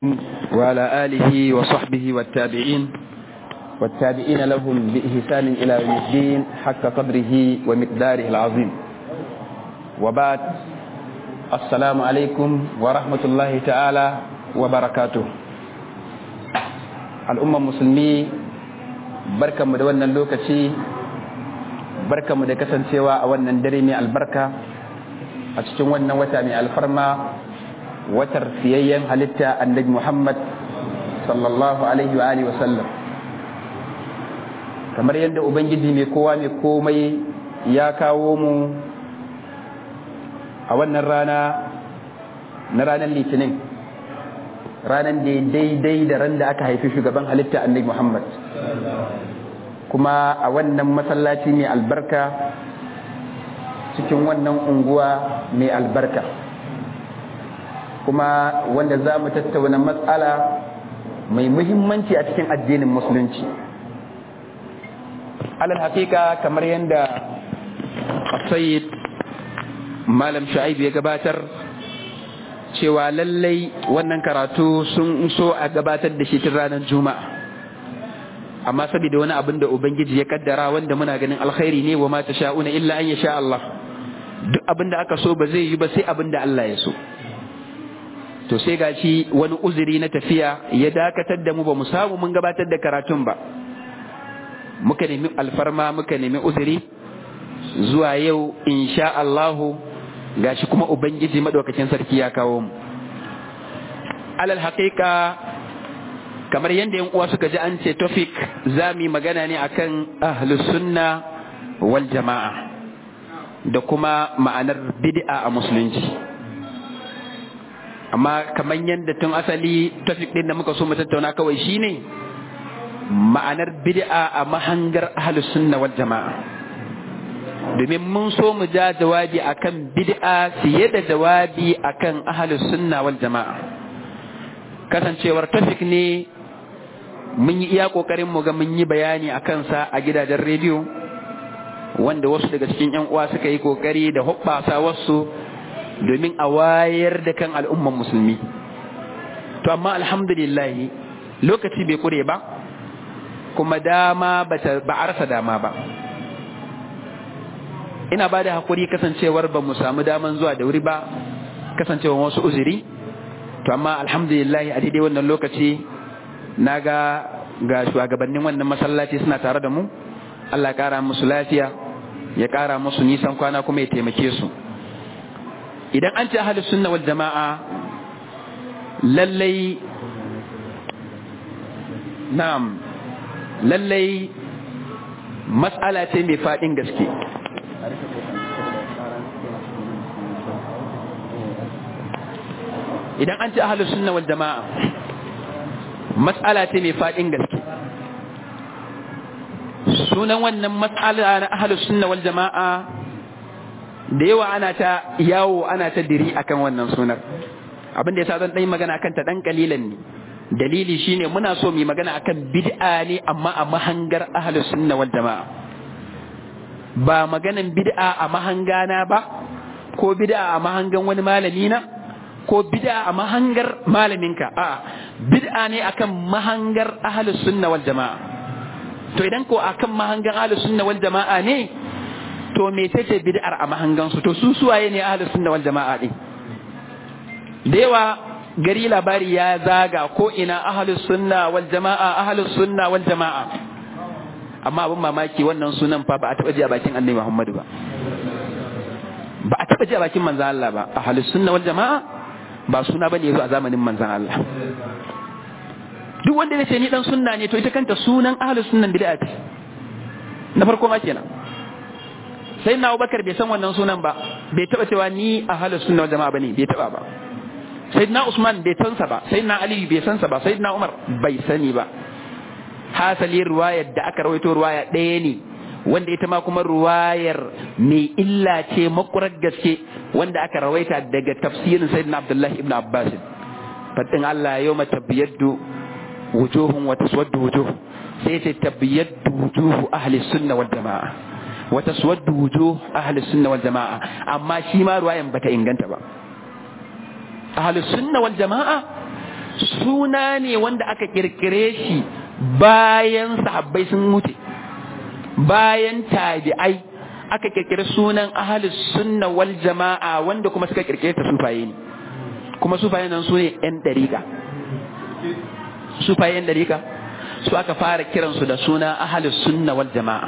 وعلى آله وصحبه والتابعين والتابعين لهم بإحسان إلى يوم الدين حق قدره ومقداره العظيم وبعد السلام عليكم ورحمة الله تعالى وبركاته الأمة المسلمين بركة مدونة اللوكشي بركة مدكسن سوا أولا دريمي البركة أتشتون وتامي الفرما watar siyayyen halitta annabi Muhammad sallallahu alaihi wa alihi wasallam kamar yadda ubangiji mai kowa mai komai ya kawo mu a wannan rana na ranar litinin ranar da daidai da ran da aka haifi shugaban halitta annabi Muhammad kuma a wannan masallaci mai albarka cikin wannan unguwa mai albarka kuma wanda za mu tattauna matsala mai muhimmanci a cikin addinin musulunci alal hakika kamar yadda sayid malam sha'ib ya gabatar cewa lallai wannan karatu sun so a gabatar da shi tun ranar juma'a amma saboda wani abin da ubangiji ya kaddara wanda muna ganin alkhairi ne wa ma sha'una illa an sha Allah duk abin da aka so ba zai yi ba sai abin da Allah ya so to sai gashi wani uzuri na tafiya ya dakatar da mu ba mu samu mun gabatar da karatun ba muka nemi alfarma muka nemi uzuri zuwa yau insha Allahu gashi kuma ubangiji madaukakin sarki ya kawo mu alal haqiqa kamar yadda yan uwa suka ji an ce tofik za mu yi magana ne akan ahlus sunna wal jama'a da kuma ma'anar bid'a a musulunci amma kamar yadda tun asali tafik din da muka so mu tattauna kawai shine ma'anar bid'a a mahangar ahlus sunna wal jama'a domin mun so mu ja jawabi akan bid'a fiye da jawabi akan ahlus sunna wal jama'a kasancewar tafik ne mun yi iya kokarin mu ga mun yi bayani akan sa a gidajen rediyo wanda wasu daga cikin yan uwa suka yi kokari da hoɓɓasa wasu domin a wayar da kan al'umman musulmi to amma alhamdulillah lokaci bai kure ba kuma dama ba a rasa dama ba ina ba da haƙuri kasancewar ba mu samu daman zuwa da wuri ba kasancewar wasu uzuri to amma alhamdulillah a daidai wannan lokaci na ga ga shugabannin wannan masallaci suna tare da mu Allah ƙara musu lafiya ya ƙara musu nisan kwana kuma ya taimake su idan an ce ahalus sunna wal jama'a lallai na'am lallai mas'ala ce mai faɗin gaske idan an ce ahalus sunna wal jama'a mas'ala ce mai faɗin gaske sunan wannan mas'ala na ahalus sunna wal jama'a da yawa ana ta yawo ana ta diri akan wannan sunar abin da yasa zan dan magana akan ta dan kalilan ne dalili shine muna so mu magana akan bid'a ne amma a mahangar ahlus sunna wal jamaa ba maganan bid'a a mahangana ba ko bid'a a mahangan wani malami na ko bid'a a mahangar malaminka a bid'a ne akan mahangar ahlus sunna wal jamaa to idan ko akan mahangan ahlus sunna wal jamaa ne to mecece bid'ar a mahangansu to su suwaye ne ahlus sunna wal jama'a din da yawa gari labari ya zaga ko ina ahlus sunna wal jama'a ahlus sunna wal jama'a amma abin mamaki wannan sunan fa ba a taba ji a bakin annabi Muhammadu ba ba a taba ji a bakin manzon Allah ba ahlus sunna wal jama'a ba suna bane yazo a zamanin manzon Allah duk wanda ya ce ni dan sunna ne to ita kanta sunan ahlus sunnan bid'a ce na farko ma kenan sai na abubakar bai san wannan sunan ba bai taba cewa ni a halin sunna jama'a bane bai taba ba sai na usman bai san sa ba sai na ali bai san sa ba sai na umar bai sani ba hasali ruwayar da aka rawaito ruwaya ɗaya ne wanda ita ma kuma ruwayar mai illa ce makurar gaske wanda aka rawaita daga tafsirin sayyidina abdullahi ibn abbas fadin Allah yau ma tabyaddu wujuhun wa taswaddu wujuh sai ce tabyaddu wujuhu ahli sunna wal jamaa wata suwaddu wujuh ahli sunna wal jama'a amma shi ma ruwayan bata inganta ba ahli sunna wal jama'a suna ne wanda aka kirkire shi bayan sahabbai sun mutu bayan tabi'ai aka kirkiri sunan ahalus sunna wal jama'a wanda kuma suka kirkire ta sufaye ne kuma sufaye nan su ne yan dariƙa sufaye yan dariƙa su aka fara kiransu da suna ahalus sunna wal jama'a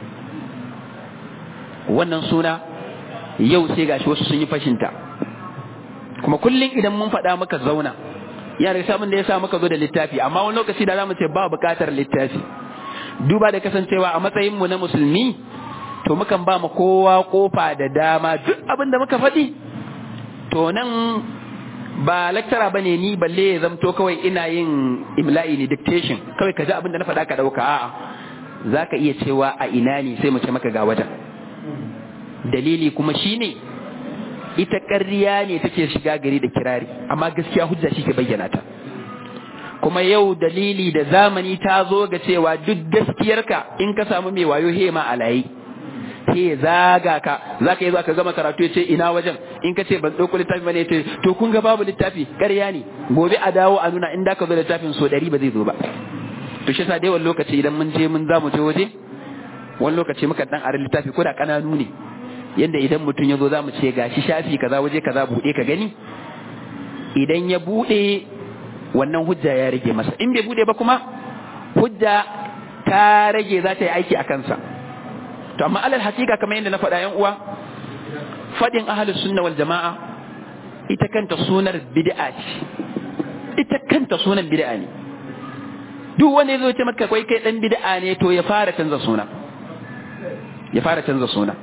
wannan suna yau sai gashi wasu sun yi fashinta kuma kullum idan mun faɗa muka zauna yana da samun da ya sa muka zo da littafi amma wani lokaci da zamu ce ba buƙatar littafi duba da kasancewa a matsayin mu na musulmi to mukan ba mu kowa kofa da dama duk abin da muka faɗi to nan ba lecturer bane ni balle ya zamto kawai ina yin imla'i ne dictation kawai ka ji abin da na faɗa ka ɗauka a'a zaka iya cewa a ina ne sai mu ce maka ga wajen dalili kuma shine ita ƙarya ne take shiga gari da kirari amma gaskiya hujja shi ke bayyana ta kuma yau dalili da zamani ta zo ga cewa duk gaskiyarka in ka samu mai wayo he ma alayi he zaga ka za ka yi zuwa ka gama karatu ya ce ina wajen in ka ce ban ɗauko littafi bane ya ce to kun ga babu littafi ƙarya ne gobe a dawo a nuna in da ka zo littafin so ɗari ba zai zo ba to shi sa da yawan lokaci idan mun je mun za mu je waje wani lokaci muka dan are littafi ko da ƙananu ne yanda idan mutum ya zo za mu ce gashi shafi kaza waje kaza buɗe ka gani idan ya buɗe wannan hujja ya rage masa in bai buɗe ba kuma hujja ta rage za ta yi aiki a kansa to amma alal hakika kamar yadda na faɗa yan uwa faɗin ahlus sunna wal jama'a ita kanta sunar bid'a ce ita kanta sunan bid'a ne duk wanda ya zo ce maka kai kai dan bid'a ne to ya fara canza suna ya fara canza suna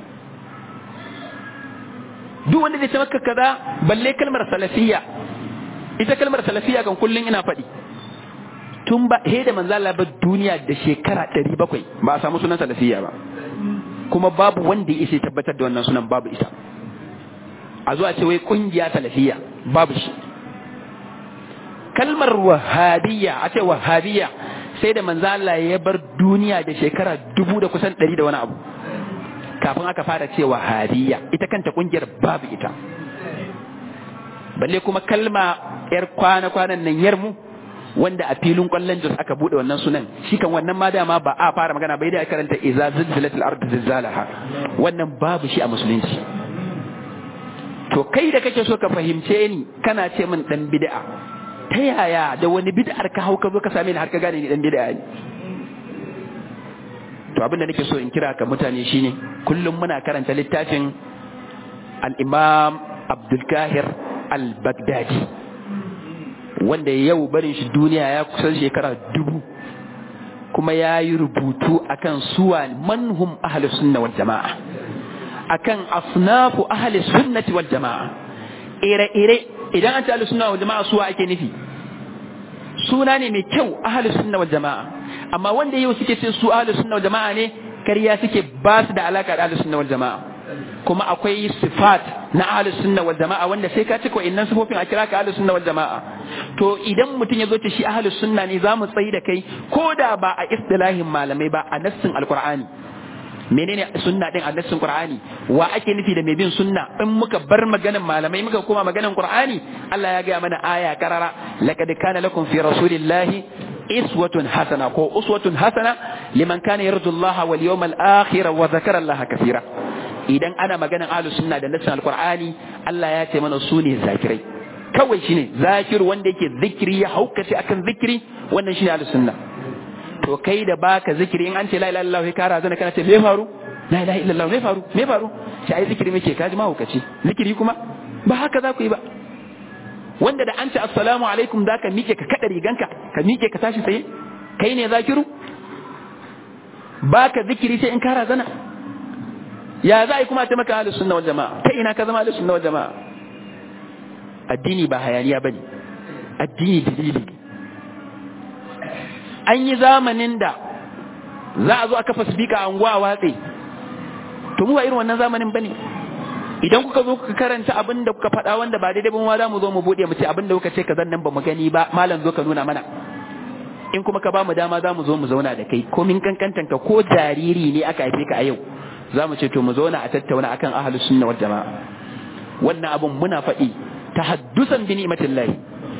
duk wanda zai ce maka kaza balle kalmar salafiyya ita kalmar salafiyya kan kullun ina faɗi tun ba he da manzo Allah ba duniya da shekara 700 ba a samu sunan salafiyya ba kuma babu wanda ya isa tabbatar da wannan sunan babu ita a zuwa ce wai kungiya salafiyya babu shi kalmar wahabiyya a ce wahabiyya sai da manzo Allah ya bar duniya da shekara dubu da kusan ɗari da wani abu kafin aka fara cewa hadiya ita kanta kungiyar babu ita balle kuma kalma yar kwana-kwanan nan yarmu wanda a filin kwallon jos aka bude wannan sunan shi kan wannan ma dama ba a fara magana bai da karanta iza zilzilatul ardu zilzalaha wannan babu shi a musulunci to kai da kake so ka fahimce ni kana ce min dan bid'a ta yaya da wani bid'ar ka hau ka zo ka same ni har ka gane ni dan bid'a ne to abin da nake so in kira ka mutane shine kullum muna karanta littafin al-Imam Abdul Kahir al-Baghdadi wanda yau barin shi duniya ya kusan shekara dubu kuma ya yi rubutu akan suwa manhum ahli sunna wal jama'a akan asnafu ahli sunnati wal jama'a ire-ire idan an ce ahli sunna wal jama'a suwa ake nufi suna ne mai kyau ahli sunna wal jama'a amma wanda yau suke ce su ahlus sunna wal jama'a ne kariya suke ba su da alaka da ahlus sunna wal jama'a kuma akwai sifat na ahlus sunna wal jama'a wanda sai ka cika wa'annan sifofin a kira ka ahlus sunna wal jama'a to idan mutum ya zo ce shi ahlus sunna ne za mu tsayi da kai ko da ba a istilahin malamai ba a nassin alqur'ani menene sunna din a nassin qur'ani wa ake nufi da mai bin sunna in muka bar maganan malamai muka koma maganan qur'ani Allah ya gaya mana aya karara laqad kana lakum fi rasulillahi iswatun hasana ko uswatun hasana liman kana yarju Allah wal yawmal akhir wa zakara Allah kathira idan ana maganan ahlus sunna da nassin alqur'ani Allah ya ce mana su ne zakirai kawai shine zakir wanda yake zikiri ya haukace akan zikiri wannan shine ahlus sunna to kai da baka zikiri in an ce la ilaha illallah ka razana kana ce me faru la ilaha illallah me faru me faru shi ai zikiri muke kaji ma haukace zikiri kuma ba haka za ku yi ba wanda da an ce assalamu alaikum za ka miƙe ka kaɗa riganka ka miƙe ka tashi tsaye kai ne zakiru ba ka zikiri sai in ka razana ya za a yi kuma ta maka ahlus sunna wal jama'a ta ina ka zama ahlus sunna wal jama'a addini ba hayaniya bane addini dalili an yi zamanin da za a zo a kafa sifika a unguwa a watse to mu ba irin wannan zamanin bane idan kuka zo kuka karanta abin da kuka faɗa wanda ba daidai ba ma za mu zo mu buɗe mu ce abin da kuka ce ka nan ba mu gani ba malam zo ka nuna mana in kuma ka ba mu dama za mu zo mu zauna da kai ko min kankantan ka ko jariri ne aka haife ka a yau za mu ce to mu zauna a tattauna akan ahlus sunna wal jama'a wannan abun muna faɗi tahaddusan bi ni'matillahi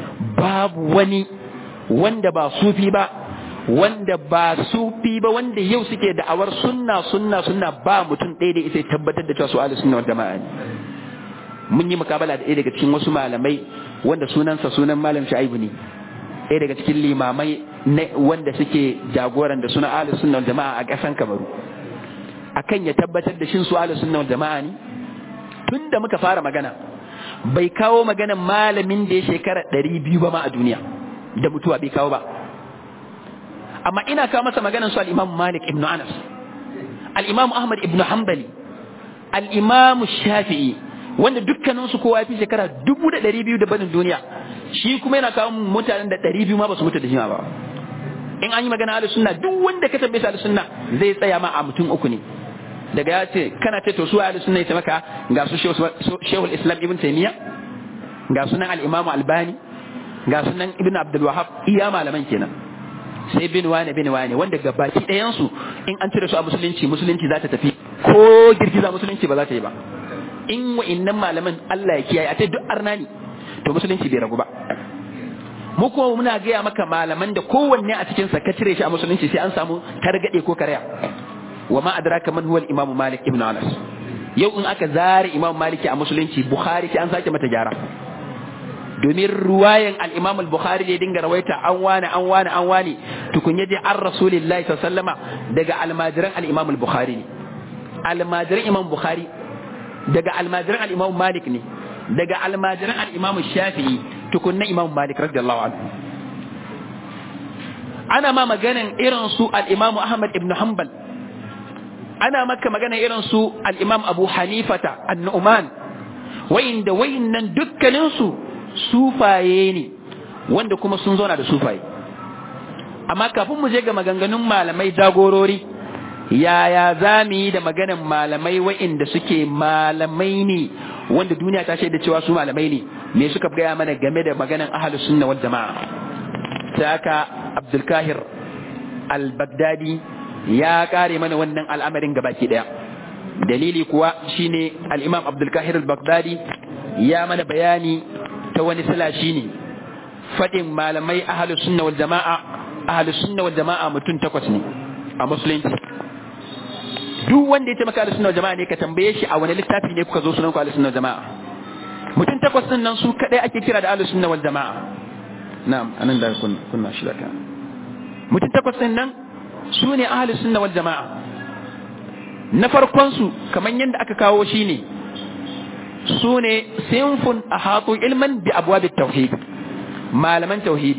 babu wani wanda ba sufi ba wanda ba sufi ba wanda yau suke da'awar sunna sunna sunna ba mutum ɗaya da ita tabbatar da cewa su ahli sunna wal jama'a ne mun yi mukabala da ɗaya daga cikin wasu malamai wanda sunansa sunan malam Shu'aibu ne ɗaya daga cikin limamai wanda suke jagoran da suna ahli sunna wal jama'a a ƙasan Kamaru akan ya tabbatar da shin su ahli sunna wal jama'a ne tun da muka fara magana bai kawo maganan malamin da ya shekara ɗari biyu ba ma a duniya da mutuwa bai kawo ba amma ina kawo masa maganan su al-imam malik ibn anas al-imam ahmad ibn hanbali al-imam shafi'i wanda dukkanin su kowa ya fi shekara dubu da ɗari biyu da banin duniya shi kuma yana kawo mutanen da ɗari biyu ma ba su mutu da shi ba in an yi magana ahlus sunna duk wanda ka tambaye ahlus sunna zai tsaya ma a mutum uku ne daga ya ce kana ce to su ahlus sunna ya maka ga su shehul islam ibn taymiya ga sunan al-imam albani ga sunan ibn abdul wahab iya malaman kenan sai bin wane bin wane wanda gabaki ɗayan su in an cire su a musulunci musulunci za ta tafi ko girgiza musulunci ba za ta yi ba in wa'innan malaman Allah ya kiyaye a ce duk arna ne to musulunci bai ragu ba mu kuma muna gaya maka malaman da kowanne a cikin sa ka cire shi a musulunci sai an samu targade ko karya wa ma adraka man huwa al-imam malik ibn anas yau in aka zare imam maliki a musulunci bukhari sai an sake mata gyara domin ruwayan al-imam al-bukhari da dinga rawaita an wani an wani an wani tukun yaje an rasulillahi sallama daga almajiran al-imam al-bukhari ne almajiran imam bukhari daga almajiran al-imam malik ne daga almajiran al-imam shafi'i tukun na imam malik radiyallahu anhu ana ma maganan irin su al-imam ahmad ibn hanbal ana maka magana irin su al-imam abu hanifata an-nu'man wayinda wayinnan dukkaninsu sufaye ne wanda kuma sun zauna da sufaye amma kafin mu je ga maganganun malamai jagorori yaya za mu yi da maganan malamai wa'inda suke malamai ne wanda duniya ta shaida cewa su malamai ne me suka gaya mana game da maganan ahlus sunna wal jama'a sai aka abdul kahir al-baghdadi ya kare mana wannan al'amarin gabaki daya dalili kuwa shine al-imam abdul kahir al-baghdadi ya mana bayani ta wani sila shine fadin malamai ahlus sunna wal jama'a ahlus sunna wal jama'a mutum takwas ne a musulunci duk wanda ya ce maka ahlus sunna wal jama'a ne ka tambaye shi a wani littafi ne kuka zo sunan ku ahlus sunna wal jama'a mutum takwas din nan su kadai ake kira da ahlus sunna wal jama'a na'am anan da kun kunna shi da mutum takwas din nan su ne ahlus sunna wal jama'a na farkon su kaman yadda aka kawo shi ne su ne sinfun ahatu ilman bi abwab tauhid malaman tauhidi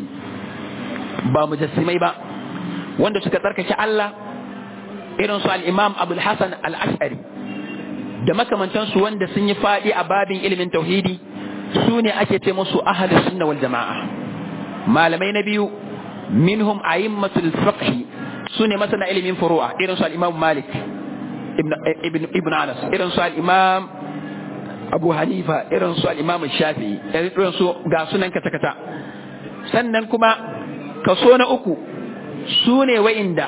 ba mujassimai ba wanda suka tsarkake Allah irin su al-Imam Abdul Hasan al-Ash'ari da makamantansu wanda sun yi fadi a babin ilimin tauhidi su ne ake ce musu ahlus sunna wal jama'a malamai na biyu minhum a'immatul fiqh su ne masana ilimin furu'a irin su al-Imam Malik ibn ibn ibn Anas irin su al-Imam Abu Hanifa irin su al-Imam Shafi'i irin su ga sunan kata kata sannan kuma kaso na uku su ne wa'inda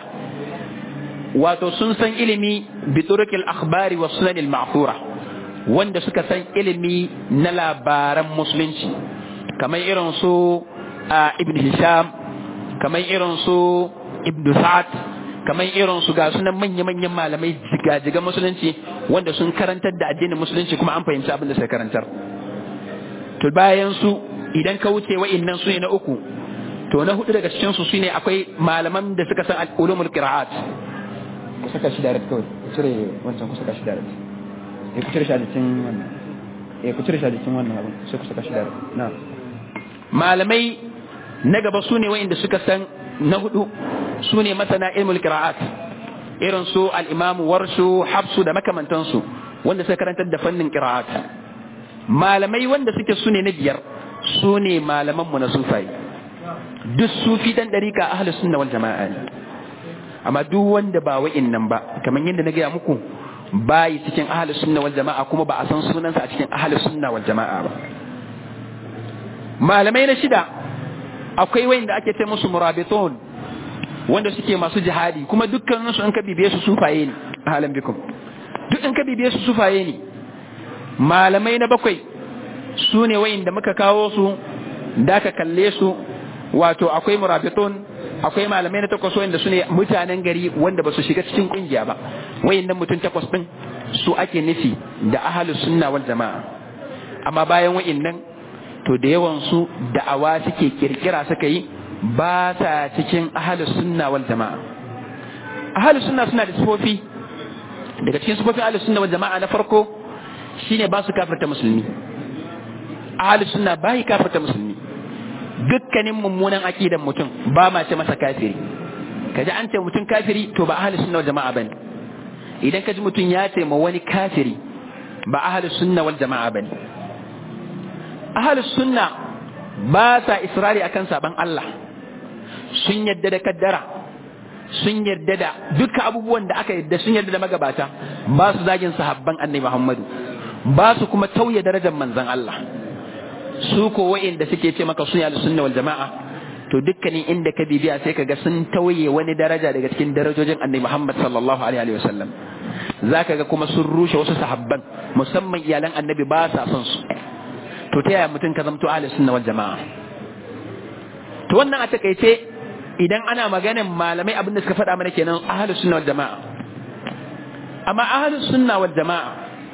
wato sun san ilimi bi turukil akhbari wa sunan al-ma'thura wanda suka san ilimi na labaran musulunci kamar irin su ibn hisham kamar irin su ibn sa'ad kamar irin su ga sunan manya-manyan malamai jigajiga musulunci wanda sun karantar da addinin musulunci kuma an fahimci abin da suka karantar to bayan su idan ka wuce wa'innan su ne na uku to na hudu daga cikin su shine akwai malaman da suka san ulumul qira'at ku saka shi direct kawai ku cire wancan ku saka shi direct eh ku cire shi a cikin wannan eh ku cire shi a cikin wannan abin sai ku saka shi direct na malamai na gaba su ne wa'inda suka san na hudu su ne masana ilmul qira'at irin su al-imam warshu hafsu da makamantansu wanda suka karantar da fannin qira'at malamai wanda suke su ne na biyar su ne malaman mu na sufayi duk sufi dan dariƙa ahlus sunna wal jama'a ne amma duk wanda ba wa'in nan ba kamar yadda na gaya muku bayi cikin ahlus sunna wal jama'a kuma ba a san sunansa a cikin ahlus sunna wal jama'a ba malamai na shida akwai wa'inda ake ce musu murabitun wanda suke masu jihadi kuma dukkanin su in ka bibiye su sufaye ne halan bikum duk in ka bibiye su sufaye ne malamai na bakwai su ne wa'inda muka kawo su da ka kalle su wato akwai murabitun akwai malamai na takwas wanda su ne mutanen gari wanda ba su shiga cikin kungiya ba wayannan mutum takwas din su ake nufi da ahalus sunna wal jama'a amma bayan wayannan to da yawan su da'awa suke kirkira suka yi ba sa cikin ahalus sunna wal jama'a ahalus sunna suna da sifofi daga cikin sifofin ahalus sunna wal jama'a na farko shine ba su kafirta musulmi ahalus sunna bai kafirta musulmi dukkanin mummunan aqidan mutum ba ma ce masa kafiri kaji an ce mutum kafiri to ba ahalus sunna wal jama'a bane idan kaji mutum ya ce ma wani kafiri ba ahalus sunna wal jama'a bane ahalus sunna ba sa israri akan saban Allah sun yadda da kaddara sun yarda da duka abubuwan da aka yarda sun yarda da magabata ba su zagin sahabban annabi Muhammadu ba su kuma tauye darajar manzon Allah su ko wa'inda suke ce maka sun yi sunna wal jama'a to dukkanin inda ka bibiya sai ka ga sun tauye wani daraja daga cikin darajojin annabi Muhammad sallallahu alaihi wa sallam zaka ga kuma sun rushe wasu sahabban musamman iyalan annabi ba sa son su to ta yaya mutum ka zamto ahli sunna wal jama'a to wannan a takaice idan ana maganin malamai abin da suka faɗa mana kenan ahlus sunna wal jama'a amma ahlus sunna wal jama'a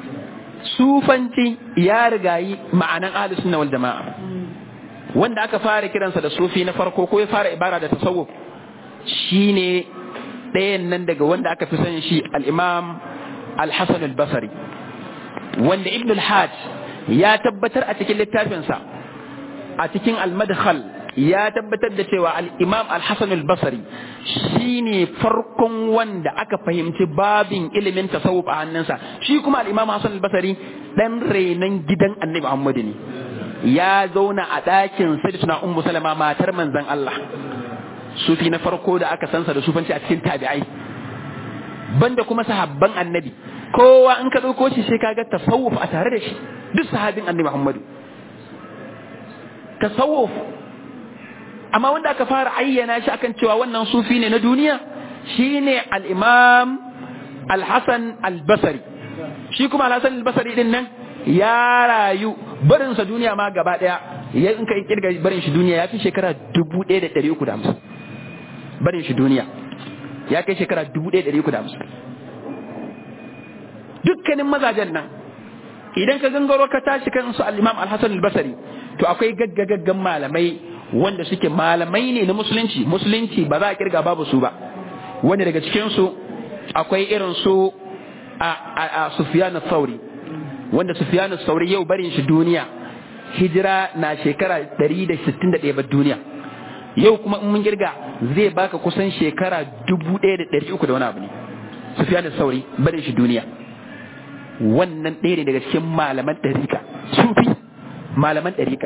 sufanci ya rigayi ma'anan ahlus sunna wal jama'a wanda aka fara kiransa da sufi na farko ko ya fara ibara da tasawuf shine ɗayan nan daga wanda aka fi sanin shi al-imam al-hasan al-basri wanda ibn al-hajj ya tabbatar a cikin littafinsa a cikin al-madkhal ya tabbatar da cewa al-imam al-hasan al-basri shine farkon wanda aka fahimci babin ilimin tasawuf a hannunsa shi kuma al-imam hasan al-basri dan renan gidan annabi muhammad ne ya zauna a ɗakin sayyidatuna ummu salama matar manzon Allah sufi na farko da aka sansa da sufanci a cikin tabi'ai banda kuma sahabban annabi kowa in ka ɗauko shi sai kaga tasawuf a tare da shi duk sahabin annabi muhammadu tasawuf amma wanda aka fara ayyana shi akan cewa wannan sufi ne na duniya shine al-imam al-hasan al-basri shi kuma al-hasan al-basri din nan ya rayu barinsa duniya ma gaba daya ya in ka kirga barin shi duniya ya fi shekara 1350 barin shi duniya ya kai shekara 1350 dukkanin mazajen nan idan ka gangaro ka tashi kan su al-imam al-hasan al-basri to akwai gaggagaggan malamai wanda suke malamai ne na musulunci musulunci ba za a kirga babu su ba wanda daga cikin su akwai irin su a a Sufyan al-Thawri wanda Sufyan al-Thawri yau barin shi duniya hijira na shekara 161 ba duniya yau kuma in mun kirga zai baka kusan shekara 1300 da wani abu ne Sufyan al-Thawri barin shi duniya wannan ɗaya ne daga cikin malaman ɗarika sufi malaman ɗarika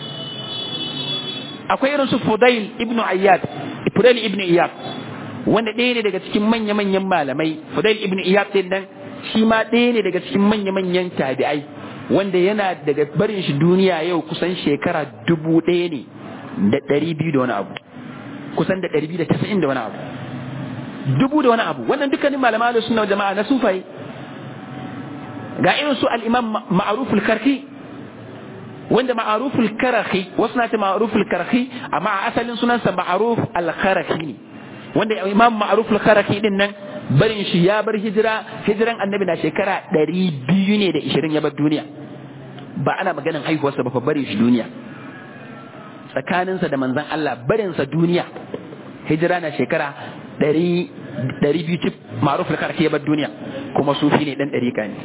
akwai irin su Fudail ibn Ayyad Fudail ibn Iyad wanda ɗaya ne daga cikin manya-manyan malamai Fudail ibn Iyad din nan shi ma ɗaya ne daga cikin manya-manyan tabi'ai wanda yana daga barin shi duniya yau kusan shekara dubu ɗaya ne da ɗari biyu da wani abu kusan da ɗari biyu da tasa'in da wani abu dubu da wani abu wannan dukkanin malamai da suna jama'a na sufaye ga irin su al-imam ma'ruf al-karki wanda ma'aruful karahi wasu na ce ma'aruful karahi amma a asalin sunansa ma'aruf al-karahi ne wanda imam ma'aruf al-karahi din nan barin shi ya bar hijira hijiran annabi na shekara ɗari biyu ne da ishirin ya bar duniya ba ana maganin haihuwarsa ba fa barin shi duniya tsakaninsa da manzon Allah barinsa duniya hijira na shekara ɗari ɗari biyu cif ma'aruf al-karahi ya bar duniya kuma sufi ne dan ɗariƙa ne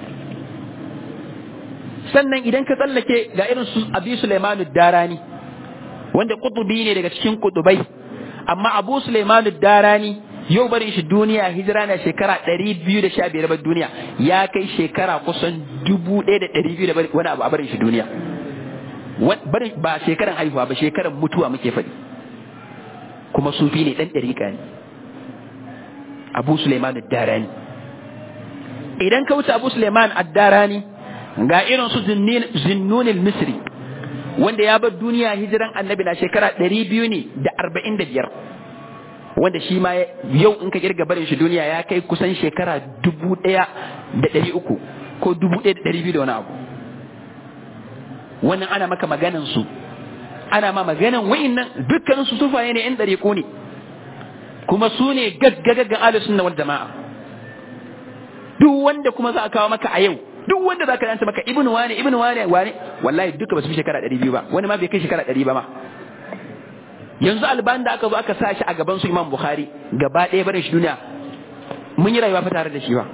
sannan idan ka tsallake ga irin su abi Sulaimanu Darani wanda kutubi ne daga cikin kutubai amma Abu Sulaimanu Darani yau barin shi duniya hijira na shekara 215 bar duniya ya kai shekara kusan 1200 da wani abu a barin shi duniya barin ba shekaran haihuwa ba shekaran mutuwa muke faɗi kuma sufi ne dan dariƙa ne Abu Sulaimanu Darani idan ka wuce Abu Sulaiman Ad-Darani ga irin su zinnunil misri wanda ya bar duniya hijiran annabi na shekara ɗari biyu ne da arba'in da biyar wanda shi ma yau in ka kirga barin shi duniya ya kai kusan shekara dubu ɗaya da ɗari uku ko dubu ɗaya da ɗari biyu da wani abu wannan ana maka maganan su ana ma maganan wa'innan dukkanin su sufaye ne yan dariƙo ne kuma su ne gaggagaggan ahlus sunna wal jama'a duk wanda kuma za a kawo maka a yau duk wanda za ka danta maka ibnu wane ibnu wane wane wallahi duka ba su fi shekara 200 ba wani ma bai kai shekara 100 ba ma yanzu alban da aka zo aka sa shi a gaban su imam bukhari gaba ɗaya barin shi duniya mun yi rayuwa fa tare da shi ba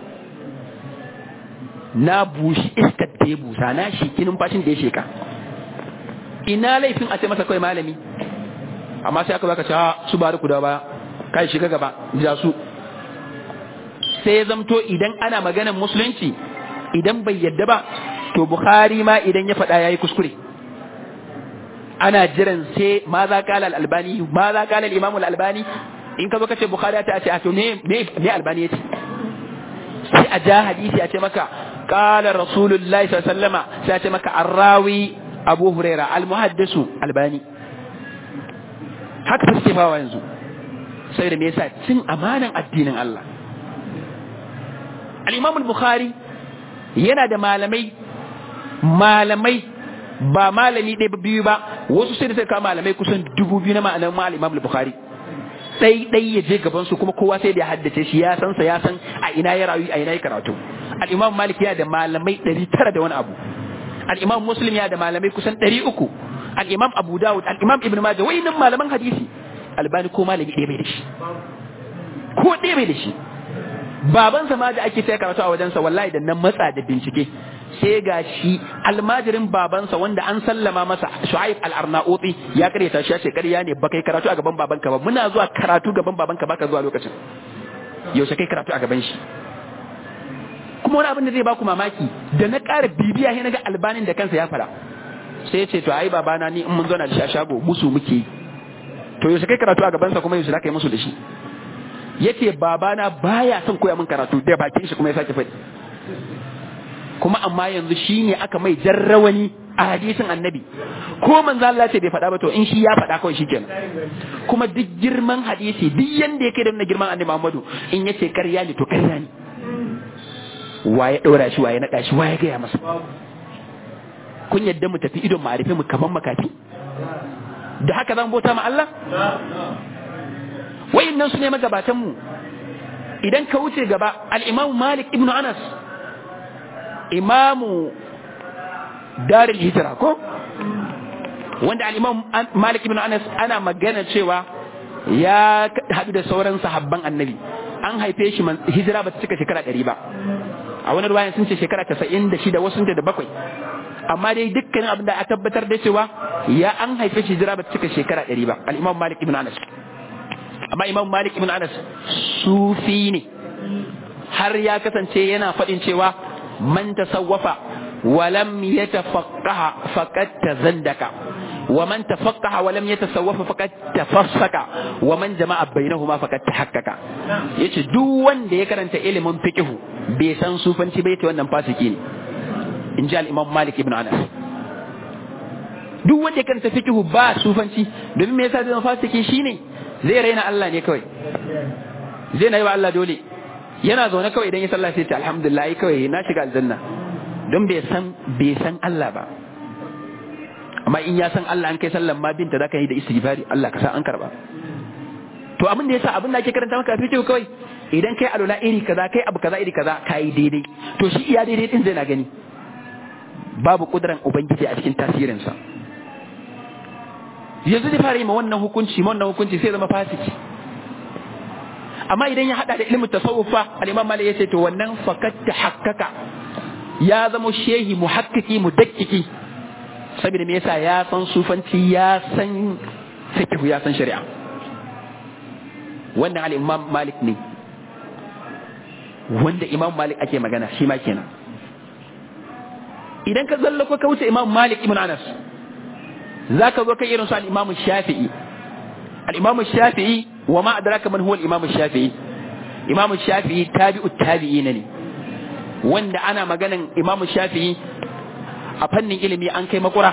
na bushi iskar da ya busa na shi kinin fashin da ya sheka ina laifin a ce masa kawai malami amma sai aka baka cewa su bari ku da ba kai shiga gaba ja su sai ya zamto idan ana maganar musulunci idan bai yadda ba to bukhari ma idan ya faɗa yayi kuskure ana jiran sai ma za kala al-albani ma za kala al-imam al-albani in ka zo kace bukhari ta ce a to me me albani yace sai a ja hadisi a ce maka qala rasulullahi sallallahu alaihi wasallama sai a ce maka arrawi abu huraira al-muhaddisu albani haka fa suke fawa yanzu sai da me yasa cin amanan addinin Allah al-imam al-bukhari yana da malamai malamai ba malami ɗaya biyu ba wasu sai da suka kawo malamai kusan dubu biyu na ma'anar mal imam al-bukhari ɗai ɗai ya je gaban su kuma kowa sai da ya haddace shi ya san sa ya san a ina ya rayu a ina ya karatu al-imam malik ya da malamai ɗari tara da wani abu al-imam muslim ya da malamai kusan ɗari uku al-imam abu dawud al-imam ibn majah wayannan malaman hadisi albani ko malami ɗaya bai da shi ko ɗaya bai da shi babansa ma da ake sai karatu a wajensa wallahi da nan matsa da bincike sai ga shi almajirin babansa wanda an sallama masa shu'aib al-arnauti ya karyata shi ya ce ƙarya ne baka yi karatu a gaban babanka ba muna zuwa karatu gaban babanka baka zuwa lokacin yaushe kai karatu a gaban shi kuma wani abin da zai baku mamaki da na ƙara bibiya sai naga albanin da kansa ya fara sai ya ce to ai babana ni in mun zo na da shi a shago musu muke yi to yaushe kai karatu a gabansa kuma yaushe za ka yi musu da shi yace babana baya son koya min karatu da bakin shi kuma ya sake faɗi kuma amma yanzu shine aka mai jarrawani a hadisin annabi ko manzo Allah ce bai faɗa ba to in shi ya faɗa kawai shikenan kuma duk girman hadisi duk yanda yake da girman annabi Muhammadu in yace karya ne to karya ne waye ɗora shi waye naɗa shi waye gaya masa kun yadda mu tafi idon ma'arife mu kaman makafi da haka zan bauta ma Allah wayannan su ne magabatanmu idan ka wuce gaba al-Imam Malik ibn Anas imamu darul hijra ko wanda al-Imam Malik ibn Anas ana magana cewa ya haɗu da sauran sahabban annabi an haife shi hijira ba ta cika shekara ɗari ba a wani ruwayan sun ce shekara casa'in da shida wasu da bakwai amma dai dukkanin abin da a tabbatar da cewa ya an haife shi hijira ba ta cika shekara ɗari ba al-Imam Malik ibn Anas amma imam malik ibn anas sufi ne har ya kasance yana faɗin cewa man tasawwafa wa lam yatafaqqaha faqad tazandaka wa man tafaqqaha wa lam yatasawwafa faqad tafassaka wa man jama'a bainahuma faqad tahaqqaqa yace duk wanda ya karanta ilimin fiqh bai san sufanci bai ta wannan fasiki ne in ji al-imam malik ibn anas duk wanda ya karanta fiqh ba sufanci domin me yasa zai fasiki shine zai raina Allah ne kawai zai na yi wa Allah dole yana zaune kawai idan ya sallah sai ta alhamdulillah kawai na shiga aljanna don bai san bai san Allah ba amma in ya san Allah an kai sallan ma binta zaka yi da istighfari Allah ka sa an karba to abin da yasa abin da ake karanta maka fiqh kawai idan kai alula iri kaza kai abu kaza iri kaza kai daidai to shi iya daidai din zai na gani babu kudran ubangiji a cikin tasirinsa yanzu zai fara yi ma wannan hukunci ma wannan hukunci sai zama fasiki amma idan ya hada da ilimin tasawuf fa al-imam malik yace to wannan fakat tahakkaka ya zama shehi muhakkiki mudakkiki saboda me yasa ya san sufanci ya san fiqh ya san shari'a wannan al-imam malik ne wanda imam malik ake magana shi ma kenan idan ka zallako ka wuce imam malik ibn anas za ka zo kai irin su al-Imam Shafi'i al-Imam Shafi'i wa ma adraka man huwa al-Imam Shafi'i Imam Shafi'i tabi'ut tabi'in ne wanda ana maganan Imam Shafi'i a fannin ilimi an kai makura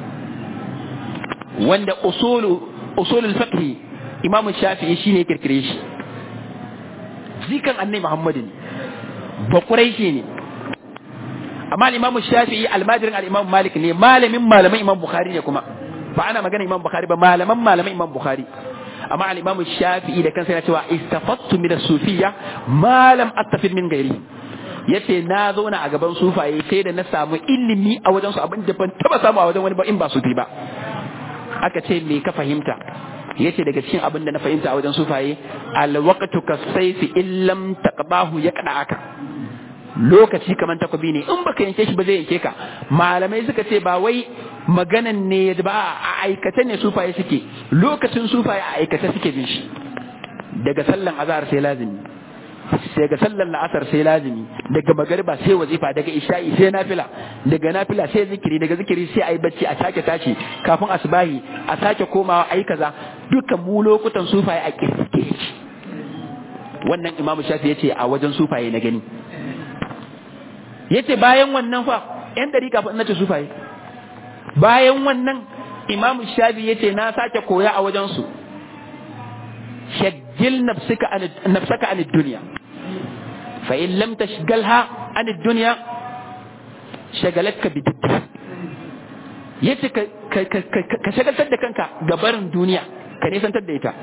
wanda usulu usulul fiqh Imam Shafi'i shine kirkire shi zikan Annabi Muhammad ne ba Quraishi ne amma al-Imam Shafi'i almajirin al-Imam Malik ne malamin malamin Imam Bukhari ne kuma ba ana magana imam bukhari ba malaman malaman imam bukhari amma al-imam shafi'i da kansa yana cewa istafattu min as-sufiyya ma lam attafid min ghairi yace na zauna a gaban sufaye sai da na samu ilimi a wajen su abin da ban taba samu a wajen wani ba in ba sufi ba aka ce me ka fahimta yace daga cikin abin da na fahimta a wajen sufaye al-waqtu kas-sayfi illam taqbahu yaqda'aka lokaci kamar takobi ne in baka yanke shi ba zai yanke ka malamai suka ce ba wai maganan ne ba a aikata ne sufaye suke lokacin sufaye a aikata suke bin shi daga sallan azhar sai lazimi daga sallan la'asar sai lazimi daga magariba sai wazifa daga isha'i sai nafila daga nafila sai zikiri daga zikiri sai ayi bacci a sake tashi kafin asbahi a sake komawa ayi kaza dukkan mu lokutan sufaye a kirkike wannan imamu shafi yace a wajen sufaye na gani yace bayan wannan fa yan dariƙa fa nace sufaye bayan wannan imamu shafi yace na sake koya a wajen su shaggil nafsaka an nafsaka an dunya fa in lam tashgalha an dunya shagalatka bi yace ka ka shagaltar da kanka ga barin duniya ka nisantar da ita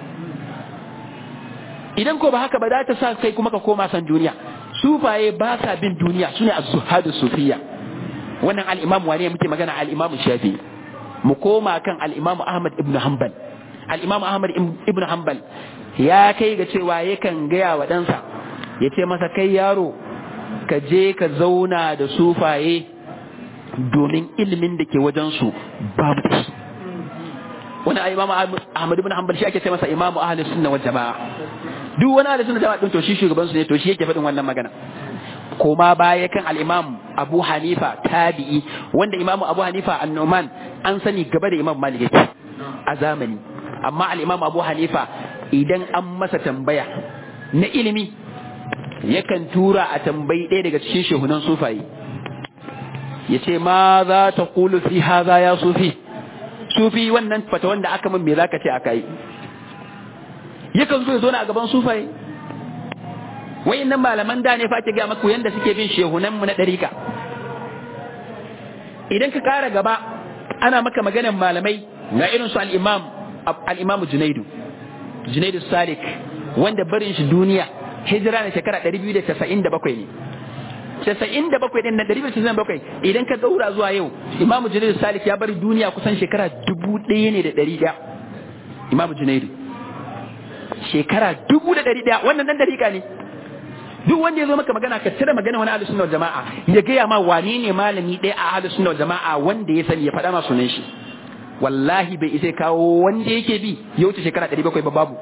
idan ko ba haka ba za ta sa kai kuma ka koma san duniya sufaye ba sa bin duniya sune az-zuhadu sufiyya wannan al-imam wane muke magana al-imam shafi mu koma kan al-imam ahmad ibn hanbal al-imam ahmad ibn hanbal ya kai ga cewa yakan gaya wa ɗansa ya ce masa kai yaro ka je ka zauna da sufaye domin ilimin da ke wajensu babu da shi wani imam ahmad ibn hanbal shi ake ce masa imamu ahlus sunna wal jamaa duk wani ahlus sunna jama'a din to shi shugaban su ne to shi yake faɗin wannan magana koma baya kan al-imam Abu Hanifa tabi'i wanda imam Abu Hanifa an-Numan an sani gaba da imam Malik yake a zamani amma al-imam Abu Hanifa idan an masa tambaya na ilimi yakan tura a tambayi ɗaya daga cikin shehunan sufaye ya ce ma za ta kulu fi haza ya sufi sufi wannan fata wanda aka min me za ka ce aka yi yakan zo ya zo na a gaban sufaye wayannan malaman da ne fa ake ga maku yanda suke bin shehunan mu na dariƙa idan ka kara gaba ana maka maganar malamai ga irin su al-imam al-imam Junaidu Junaidu Salik wanda barin shi duniya hijira na shekara 297 ne 97 din na 297 idan ka daura zuwa yau Imam Junaidu Salik ya bari duniya kusan shekara 1000 ne da 100 Imam Junaidu shekara 1100 wannan dan dariƙa ne duk wanda ya zo maka magana ka cire magana wani ahlus sunna jama'a ya gaya ma wane ne malami ɗaya a ahlus sunna jama'a wanda ya sani ya faɗa ma sunan shi wallahi bai isa kawo wanda yake bi ya wuce shekara 700 ba babu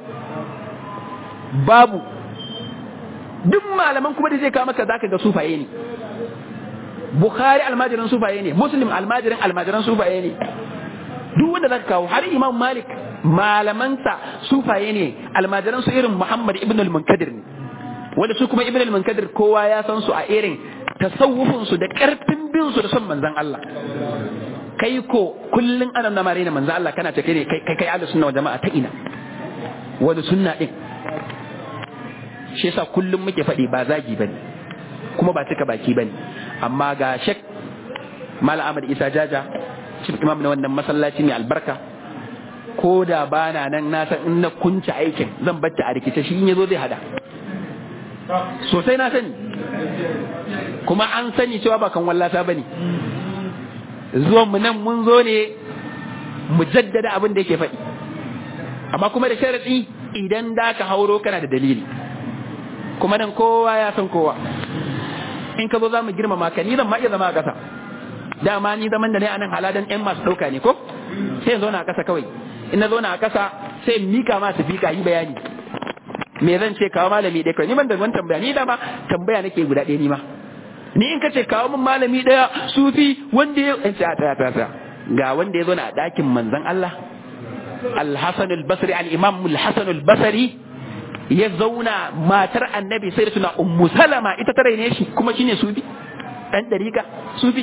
babu duk malaman kuma da zai kawo maka zaka ga sufaye ne bukhari almajirin sufaye ne muslim almajirin almajiran sufaye ne duk wanda zaka kawo har imam malik malamansa sufaye ne almajiran su irin muhammad ibn al-munkadir ne wanda su kuma ibn al-munkadir kowa ya san su a irin tasawufin su da karfin bin su da son manzon Allah kai ko kullun ana na marina manzon Allah kana ta kai kai kai ahlus sunna wal jama'a ta ina wani sunna din shi yasa kullum muke faɗi ba zagi bane kuma ba cika baki bane amma ga shek Malam Ahmad Isa Jaja chief imam na wannan masallaci mai albarka ko da bana nan na san in na kunce aikin zan bacci a rikice shi in yazo zai hada sosai na sani kuma an sani cewa ba kan wallata bane zuwan mu nan mun zo ne mu jaddada abin da yake faɗi amma kuma da sharadi idan da ka hauro kana da dalili kuma nan kowa ya san kowa in ka zo za mu girmama ka ni zan ma iya zama a ƙasa dama ni zaman da ne a nan haladan yan masu ɗauka ne ko sai in zauna a ƙasa kawai in na zauna a ƙasa sai in mika ma su fika yi bayani me zan ce kawo malami ɗaya kawai ni ban da wani tambaya ni dama tambaya nake guda ɗaya ni ma ni in ka ce kawo min malami ɗaya sufi wanda ya in ce a tsaya tsaya ga wanda ya zauna a ɗakin manzon Allah al-Hasan al-Basri al-Imam al-Hasan al-Basri ya zauna matar annabi sai da suna ummu salama ita ta raine shi kuma shine sufi dan dariƙa sufi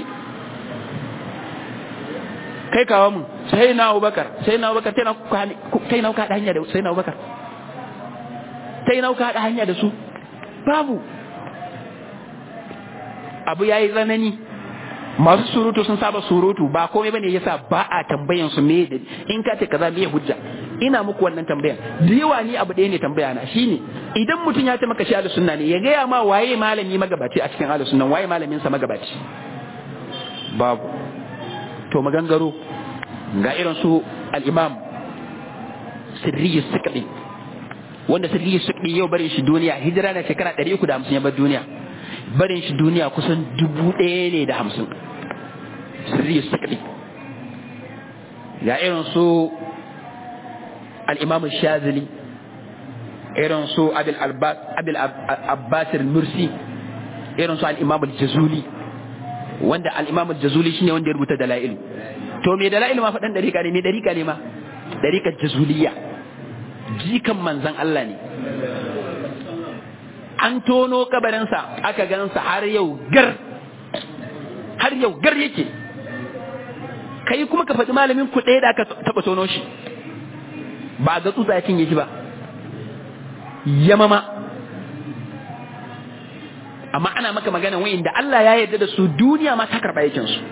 kai kawo mun sai na Abubakar sai na Abubakar kai na ka hanya da sai na Abubakar sai na ka hanya da su babu abu yayi tsanani masu surutu sun saba surutu ba komai bane yasa ba a tambayan su me da in ka ce kaza me hujja ina muku wannan tambayan da yawa ni abu ɗaya ne tambaya na shine idan mutum ya ce maka shi ahlus sunna ne ya gaya ma waye malami magabaci a cikin ahlus sunna waye malamin sa magabaci babu to magangaro ga irin su al-imam sirri sikdi wanda sirri sikdi yau barin shi duniya hijira na shekara 350 ya bar duniya barin shi duniya kusan dubu ɗaya ne da hamsin sirri sikdi ga irin su al-imam shazili irin su abil abbas mursi irin su al-imam al-jazuli wanda al-imam al-jazuli shine wanda ya rubuta dalailu to me dalailu ma faɗan dariƙa ne me dariƙa ne ma dariƙar jazuliyya jikan manzan Allah ne an tono kabarinsa aka gansa har yau gar har yau gar yake kai kuma ka faɗi malamin ku ɗaya da aka taɓa tono shi ba ga tsutsa ya cinye shi ba yamama amma ana maka magana wayin da Allah ya yarda da su duniya ma ta karɓa yakin su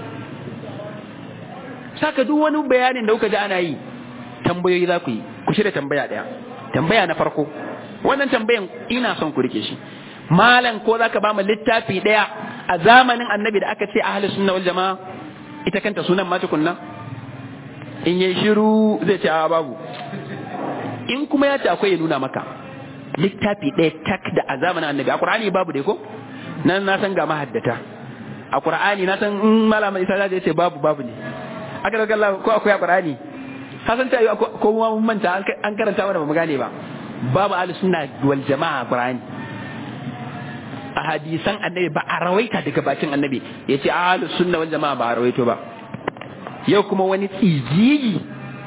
saka duk wani bayanin da kuka ji ana yi tambayoyi za ku yi ku shirya tambaya ɗaya tambaya na farko wannan tambayan ina son ku rike shi malam ko za ka ba mu littafi ɗaya a zamanin annabi da aka ce ahli sunna wal jama'a ita kanta sunan ma tukunna in yi shiru zai ce a babu in kuma ya ce akwai ya nuna maka littafi ɗaya tak da a zamanin annabi a qur'ani babu dai ko nan na san ga mahaddata a qur'ani na san in malama isa zai ce babu babu ne aka daga Allah ko akwai a qur'ani ka san ta yi ko mun manta an karanta mana ba mu gane ba babu ahli sunna wal jama'a qur'ani a hadisan annabi ba a rawaita daga bakin annabi yace ahli sunna wal jama'a ba a rawaito ba yau kuma wani tsijigi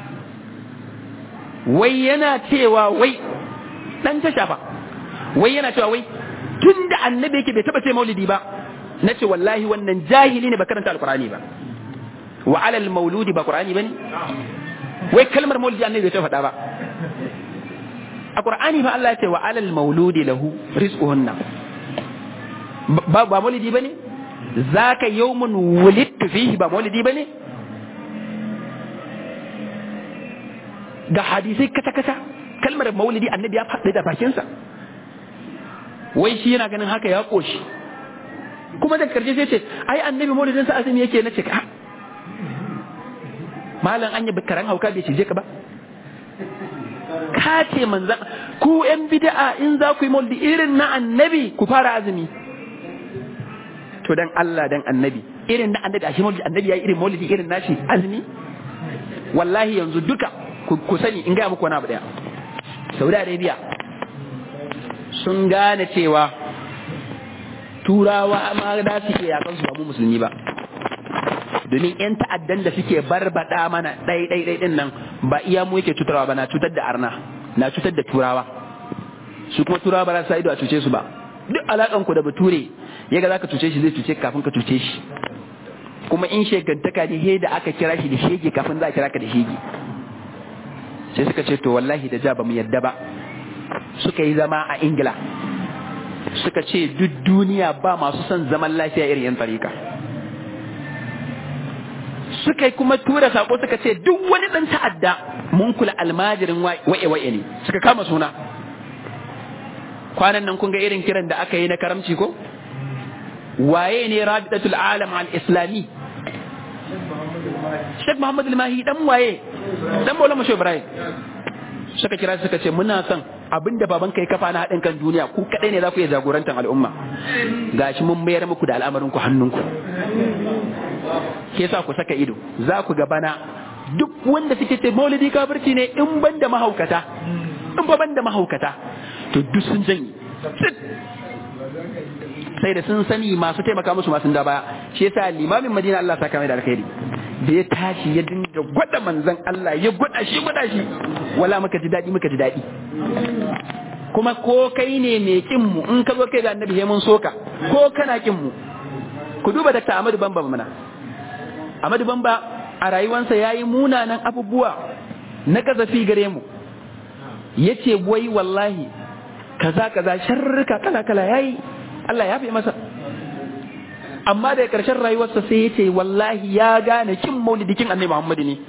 wai yana cewa wai dan ta shafa wai yana cewa wai tun da annabi yake bai taba ce maulidi ba na ce wallahi wannan jahili ne ba karanta alqur'ani ba wa alal mauludi ba qur'ani bane wai kalmar maulidi annabi bai ta faɗa ba a qur'ani fa Allah ya ce wa alal mauludi lahu rizquhunna ba ba maulidi bane zaka yawmun wulidtu fihi ba maulidi bane ga hadisai kata kata kalmar maulidi annabi ya faɗi da bakinsa wai shi yana ganin haka ya koshi kuma da karshe sai ce ai annabi maulidin sa azumi yake na ce ka malam anya karan hauka bai cije ka ba ka ce manzan ku yan bid'a in za ku yi maulidi irin na annabi ku fara azumi to dan Allah dan annabi irin na annabi a shi maulidi annabi yayi irin maulidi irin nashi azumi wallahi yanzu duka ku sani in gaya muku wani abu daya saudi arabia sun gane cewa turawa ma da su ke yakan su ba mu musulmi ba domin yan ta'addan da suke barbada mana ɗai ɗai ɗai ɗin nan ba iya mu yake cutarwa ba na cutar da arna na cutar da turawa su kuma turawa ba za su ido a cuce su ba duk alakan ku da bature ya ga za ka cuce shi zai cuce kafin ka cuce shi kuma in shegantaka ne he da aka kira shi da shege kafin za a kira ka da shege sai suka ce to wallahi da ja ba mu yadda ba suka yi zama a ingila suka ce duk duniya ba masu son zaman lafiya irin yan tsarika suka yi kuma tura sako suka ce duk wani dan ta'adda mun kula almajirin wa'e wa'e ne suka kama suna kwanan nan kun ga irin kiran da aka yi na karamci ko waye ne rabitatul alam al islami Sheikh Muhammad al-Mahi dan waye dan Maulana Shehu Ibrahim suka kira suka ce muna son abinda baban kai kafa na haɗin kan duniya ku kadai ne za ku iya jagorantar al'umma gashi mun mayar muku da al'amarin ku hannunku ke sa ku saka ido za ku ga bana duk wanda suke ce maulidi kafirci ne in ban da mahaukata in ba ban da mahaukata to duk sun janye sai da sun sani masu taimaka musu masu da baya shi yasa limamin madina Allah saka mai da alkhairi da ya tashi ya dinga gwada manzon Allah ya gwada shi gwada shi wala muka ji dadi muka ji dadi kuma ko kai ne mai kin mu in ka zo kai ga annabi mun soka ko kana kin mu ku duba Dr. Ahmadu Bamba mana Ahmadu Bamba a rayuwansa yayi munanan abubuwa na kazafi gare mu yace wai wallahi kaza kaza sharrika kala kala yayi Allah ya fi masa amma daga ƙarshen rayuwarsa sai ya ce wallahi ya gane kin maulidikin annabi Muhammad ne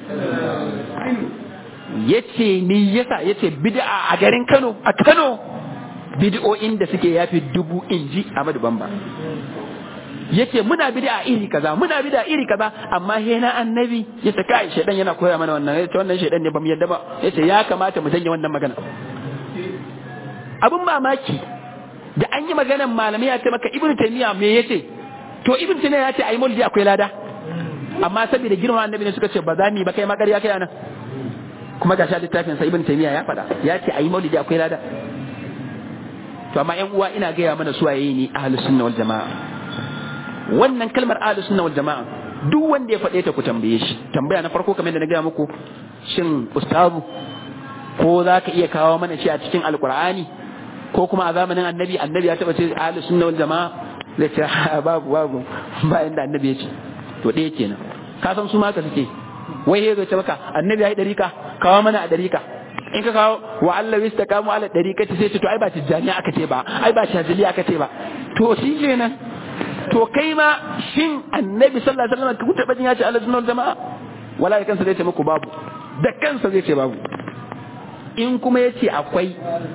yace ni yasa yace bid'a a garin Kano a Kano bid'o'in da suke yafi dubu inji Ahmadu Bamba yace muna bid'a iri kaza muna bid'a iri kaza amma he na annabi yace kai shedan yana koya mana wannan yace wannan shedan ne bamu yadda ba yace ya kamata mu janye wannan magana abun mamaki da an yi maganan malamai ya ce maka ibnu taymiya me yace to ibnu taymiya ya ce ai maulidi akwai lada amma saboda girman annabi ne suka ce ba za mu yi ba kai ma ƙarya kai anan kuma ga sha littafin sa ibn taymiya ya faɗa ya ce ayi maulidi akwai lada to amma ƴan uwa ina gaya mana su waye ni ahlus sunna wal jamaa wannan kalmar ahlus sunna wal jamaa duk wanda ya faɗe ta ku tambaye shi tambaya na farko kamar da na gaya muku shin ustazu ko za ka iya kawo mana shi a cikin alqur'ani ko kuma a zamanin annabi annabi ya taɓa ce ahlus sunna wal jamaa zai ce babu babu ba inda annabi ya ce to ɗaya kenan ka san su ma ka suke wai ya ce maka annabi ya yi ɗarika kawo mana a ɗarika in ka kawo wa Allah wista kamu ala ɗarika ta sai ce to ai ba tijjani aka ce ba ai ba shazili aka ce ba to shi kenan to kai ma shin annabi sallallahu alaihi wasallam ku taɓa jin ya ce Allah sunan jama'a wala da kansa zai ce muku babu da kansa zai ce babu in kuma ya ce akwai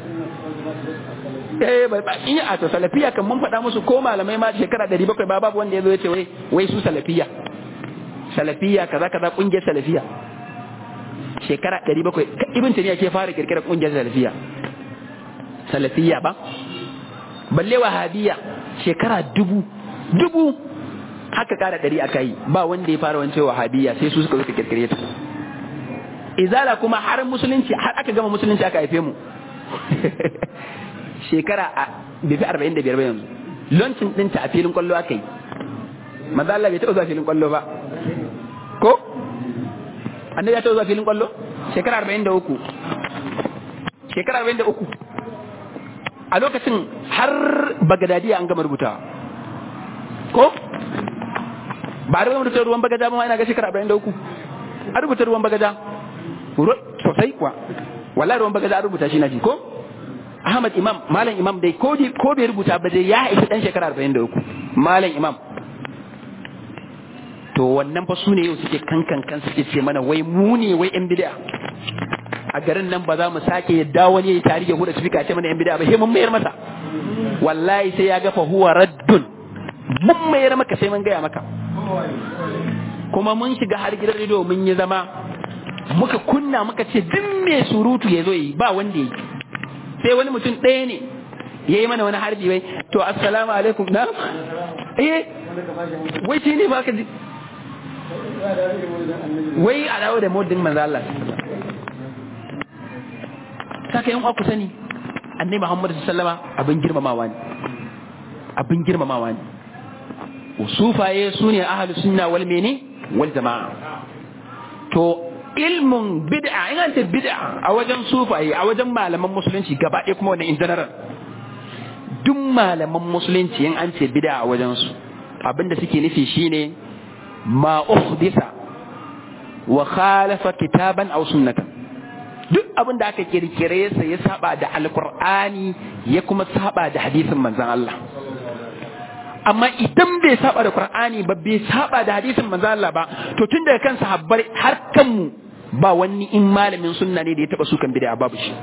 eh bai ba in a to salafiya kan mun faɗa musu ko malamai ma shekara 700 ba babu wanda ya zo ya ce wai wai su salafiya salafiya kaza kaza kungiyar salafiya shekara 700 ibn taniya ke fara kirkira kungiyar salafiya salafiya ba balle wahabiya shekara dubu dubu haka kara dari aka yi ba wanda ya fara wance wahabiya sai su suka zo kirkire ta izala kuma har musulunci har aka gama musulunci aka haife mu shekara a bai fi 45 ba yanzu launching ɗinta a filin kwallo aka yi manzo Allah bai taɓa zuwa filin kwallo ba ko annabi ya taɓa zuwa filin kwallo shekara arba'in da uku shekara arba'in da uku a lokacin har bagadadiya an gama rubutawa ko ba a rubuta ruwan bagaja ba ma ina ga shekara arba'in da uku a rubuta ruwan bagaja sosai kuwa wallahi ruwan bagaja a rubuta shi na ji ko Ahmad Imam Malam Imam dai ko ko bai rubuta ba dai ya haifi dan shekara arba'in da uku Malam Imam to wannan fa su ne yau suke kankan kan suke ce mana wai mu ne wai yan bid'a a garin nan ba za mu sake yadda wani ya tari ya huda speaker ce mana yan bid'a ba sai mun mayar masa wallahi sai ya ga fa huwa raddun mun mayar maka sai mun gaya maka kuma mun shiga har gidan rediyo mun yi zama muka kunna muka ce duk mai surutu ya zo yi ba wanda ya yi sai wani mutum ɗaya ne ya yi mana wani harbi wai to assalamu alaikum na eh wai shi ne ba ka ji wai a dawo da modin manzo Allah saka yan ku sani annabi Muhammad sallama abin girmamawa ne abin girmamawa ne usufaye sune ahlus sunna wal mene wal jamaa to ilmun bid'a in an ce bid'a a wajen sufaye a wajen malaman musulunci gaba ɗaya kuma wannan in general duk malaman musulunci in an ce bid'a a wajen su abinda suke nufi shine ma uhdisa wa khalafa kitaban aw sunnatan duk abin da aka kirkire sa ya saba da alqur'ani ya kuma saba da hadisin manzon Allah amma idan bai saba da qur'ani ba bai saba da hadisin manzon Allah ba to tun daga kan sahabbai har kanmu ba wani in malamin sunna ne da ya taba sukan bid'a babu shi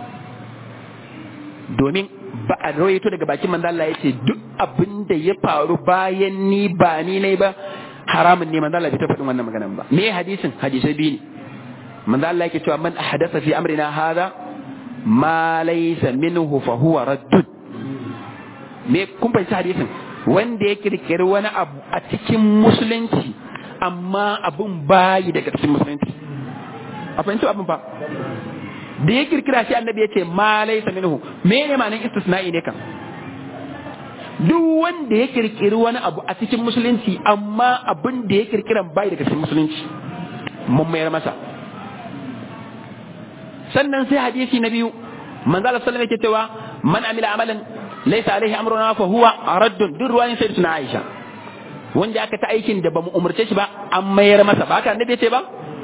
domin ba a rawaito daga bakin manzon Allah yace duk abin da ya faru bayan ni ba ni ne ba haramun ne manzo Allah bai ta faɗin wannan maganan ba me hadisin hadisai biyu ne manzo Allah yake cewa man ahdatha fi amrina hadha ma laysa minhu fa huwa raddun me kun fahimci hadisin wanda ya kirkiri wani abu a cikin musulunci amma abun bayi daga cikin musulunci a fahimci abin ba da ya kirkira shi annabi ya ce ma laysa minhu me ne ma'anar istisna'i ne kan duk wanda ya kirkiri wani abu a cikin musulunci amma abin da ya kirkiran bai daga cikin musulunci mun mayar masa sannan sai hadisi na biyu manzo Allah sallallahu alaihi cewa man amila amalan laysa alaihi amruna fa huwa raddun duk ruwayin sayyidatuna Aisha wanda aka ta aikin da bamu umurce shi ba an mayar masa ba haka annabi ce ba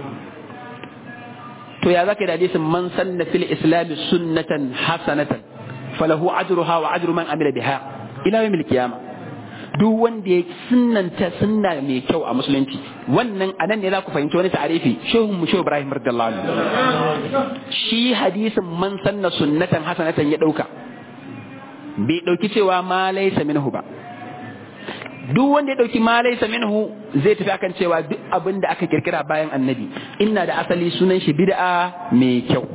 to ya zaka da hadisin man sanna fil islam sunnatan hasanatan falahu ajruha wa ajru man amila biha ila yawmil qiyama duk wanda ya sunnanta sunna mai kyau a musulunci wannan anan ne za ku fahimci wani ta'arifi shehu mu shehu Ibrahim radiyallahu anhu shi hadisin man sanna sunnatan hasanatan ya dauka bai dauki cewa ma laysa minhu ba duk wanda ya dauki ma laysa minhu zai tafi akan cewa duk abin da aka kirkira bayan annabi inna da asali sunan shi bid'a mai kyau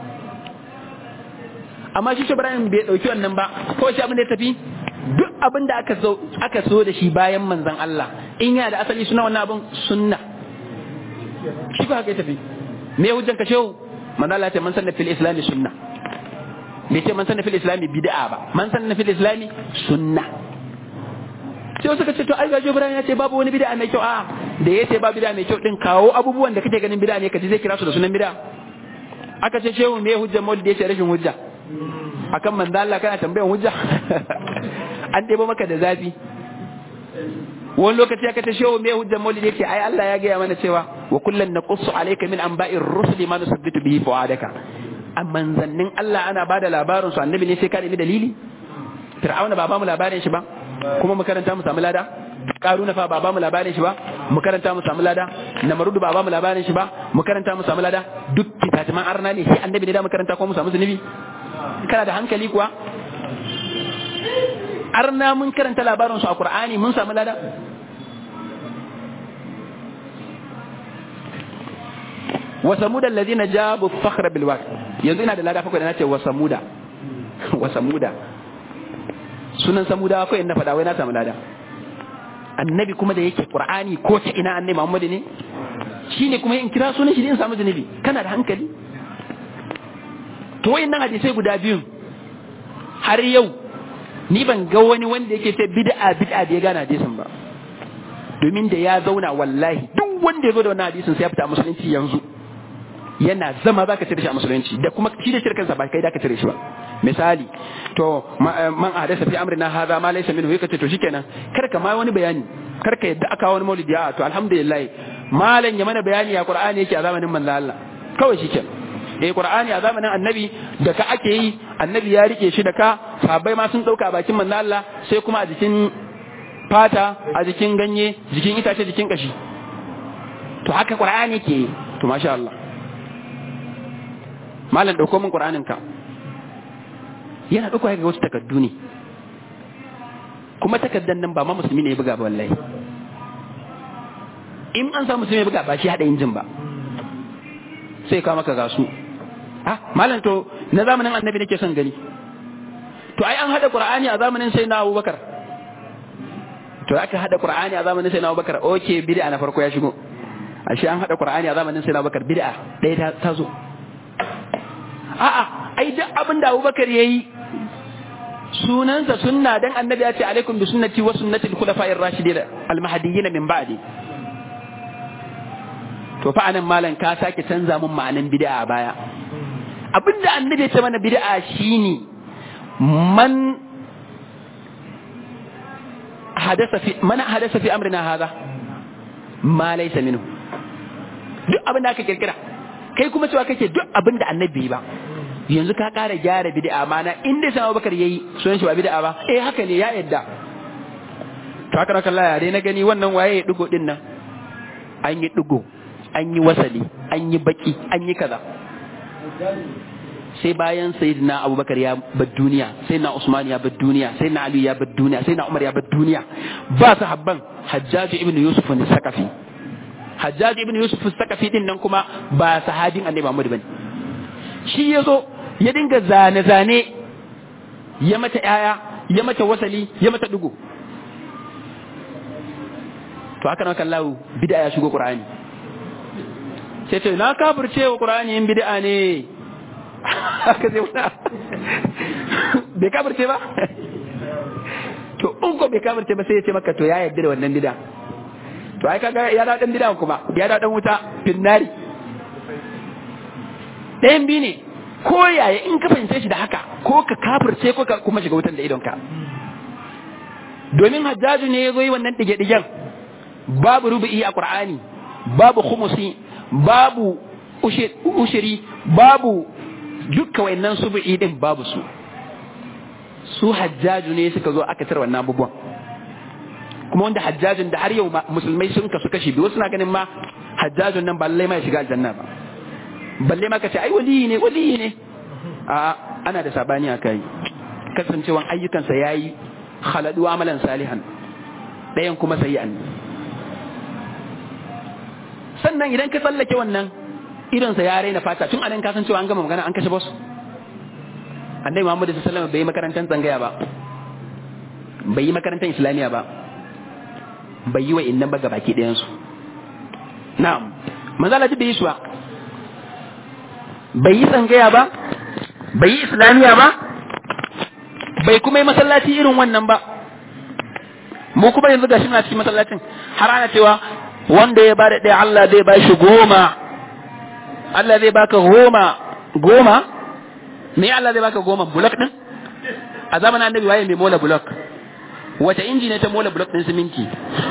amma shi Ibrahim bai dauki wannan ba ko shi abin da ya tafi duk abin da aka so aka so da shi bayan manzon Allah in yana da asali suna wannan abin sunna shi ba haka ya tafi me hujjan ka shehu manzo Allah ya ce man sanna fil islami sunna bai ce man sanna fil islami bid'a ba man sanna fil islami sunna sai suka ce to ai gajo Ibrahim ya ce babu wani bid'a mai kyau a da ya ce ba bid'a mai kyau din kawo abubuwan da kake ganin bid'a ne kaji zai kira su da sunan bid'a aka ce shehu me hujjan maulidi ya ce rashin hujja akan manzo Allah kana tambayan hujja an ɗebo maka da zafi wani lokaci aka ta shehu me hujjan maulidi yake ai Allah ya gaya mana cewa wa kullan naqussu alayka min anba'ir rusuli ma nusabbitu bihi fuadaka a manzannin Allah ana bada labarin su annabi ne sai ka nemi dalili fir'auna ba ba mu labarin shi ba kuma mu karanta mu samu lada karuna fa ba ba mu labarin shi ba mu karanta mu samu lada namarudu ba ba mu labarin shi ba mu karanta mu samu lada duk kitatiman arna ne sai annabi ne da mu karanta ko mu samu zunubi kana da hankali kuwa arna mun karanta labarin su a qur'ani mun samu lada wa samuda allazina jabu fakhra bil waqt yanzu ina da lada fa ko da nace wa samuda wa samuda sunan samuda ko in na faɗa wai na samu lada annabi kuma da yake qur'ani ko ta ina annabi muhammad ne shine kuma in kira sunan shi in samu zunubi kana da hankali to wayannan hadisai guda biyun har yau ni ban ga wani wanda yake ce bid'a bid'a da ya gane hadisin ba domin da ya zauna wallahi duk wanda ya zo da wannan hadisin sai ya fita a musulunci yanzu yana zama zaka cire shi a musulunci da kuma shi da shirkansa ba kai da ka cire shi ba misali to man hadasa fi amrina hadha ma laysa minhu yake to shikenan kar ka ma wani bayani kar ka yadda aka wani maulidi a to alhamdulillah malam ya mana bayani ya qur'ani yake a zamanin manzo Allah kawai shikenan eh qur'ani a zamanin annabi da ka ake yi annabi ya rike shi da ka sahabbai ma sun dauka bakin manzo Allah sai kuma a jikin fata a jikin ganye jikin itace jikin kashi to haka qur'ani ke to masha Allah malam dauko min qur'anin ka yana dauko ga wasu takaddu ne kuma takaddan nan ba ma musulmi ne ya buga ba wallahi in an samu musulmi ya buga ba shi hada injin ba sai ka maka gasu ah malam to na zamanin annabi nake son gani to ai an hada qur'ani a zamanin sai na abubakar to aka hada qur'ani a zamanin sai na abubakar okay bid'a na farko ya shigo ashe an hada qur'ani a zamanin sai na abubakar bid'a ɗaya ta zo a'a ai duk abin da abubakar yayi sunansa sunna dan annabi ya ce alaikum bi sunnati wa sunnati al-khulafa'ir rashidin al-mahdiyyin min ba'di to fa anan malam ka sake canza mun ma'anan bid'a a baya abinda annabi ya ce mana bid'a shine man hadasa fi man hadasa fi amrina hadha ma laysa minhu duk abin da aka kirkira kai kuma cewa kake duk abin da annabi ba yanzu ka kara gyara bid'a mana inda sai Abubakar yayi sunan shi ba bid'a ba eh haka ne ya yadda to haka raka Allah ya dai na gani wannan waye ya dugo din nan an yi dugo an yi wasali an yi baki an yi kaza sai bayan sayyidina abubakar ya bar duniya sayyidina usman ya bar duniya sayyidina ali ya bar duniya sayyidina umar ya bar duniya ba sahabban hajjaji ibn yusuf ne sakafi hajjaji ibn yusuf sakafi din nan kuma ba sahabin annabi muhammad bane shi yazo ya dinga zane zane ya mata yaya ya mata wasali ya mata dugo to haka nan kallahu bid'a ya shigo qur'ani sai ce na kafirce wa qur'ani in bid'a ne haka zai wuna bai kafirce ba to in ko bai kafirce ba sai ya ce maka to ya yarda da wannan bid'a to ai kaga ya da dan bid'a kuma ya da dan wuta finnari ɗayan biyu ne ko yaya in ka fahimce shi da haka ko ka kafirce ko ka kuma shiga wutan da idonka domin hajjaju ne ya zo yi wannan dige-digen babu rubu'i a qur'ani babu khumusi babu ushiri babu dukkan wayannan subu'i din babu su su hajjaju ne suka zo aka tar wannan abubuwan kuma wanda hajjajin da har yau musulmai sun kasu kashi biyu suna ganin ma hajjajin nan ba lallai ma ya shiga aljanna ba balle ma ka ce ai waliyi ne waliyi ne a ana da sabani a kai kasancewan ayyukansa yayi khaladu amalan salihan ɗayan kuma sayyi'an sannan idan ka tsallake wannan idonsa ya raina fata tun anan ka san cewa an gama magana an kashe boss annabi Muhammad sallallahu alaihi wasallam bai yi makarantar tsangaya ba bai yi makarantar islamiya ba bai yi wa innan ba gabaki ɗayan su na'am manzo Allah bai yi su ba bai yi tsangaya ba bai yi islamiya ba bai kuma yi masallaci irin wannan ba mu kuma yanzu gashi muna cikin masallacin har ana cewa wanda ya bada ɗaya Allah zai ba shi goma Allah zai baka goma goma me Allah zai baka goma bulok din a zamanin annabi waye mai mola bulok wata inji ne ta mola bulok din siminti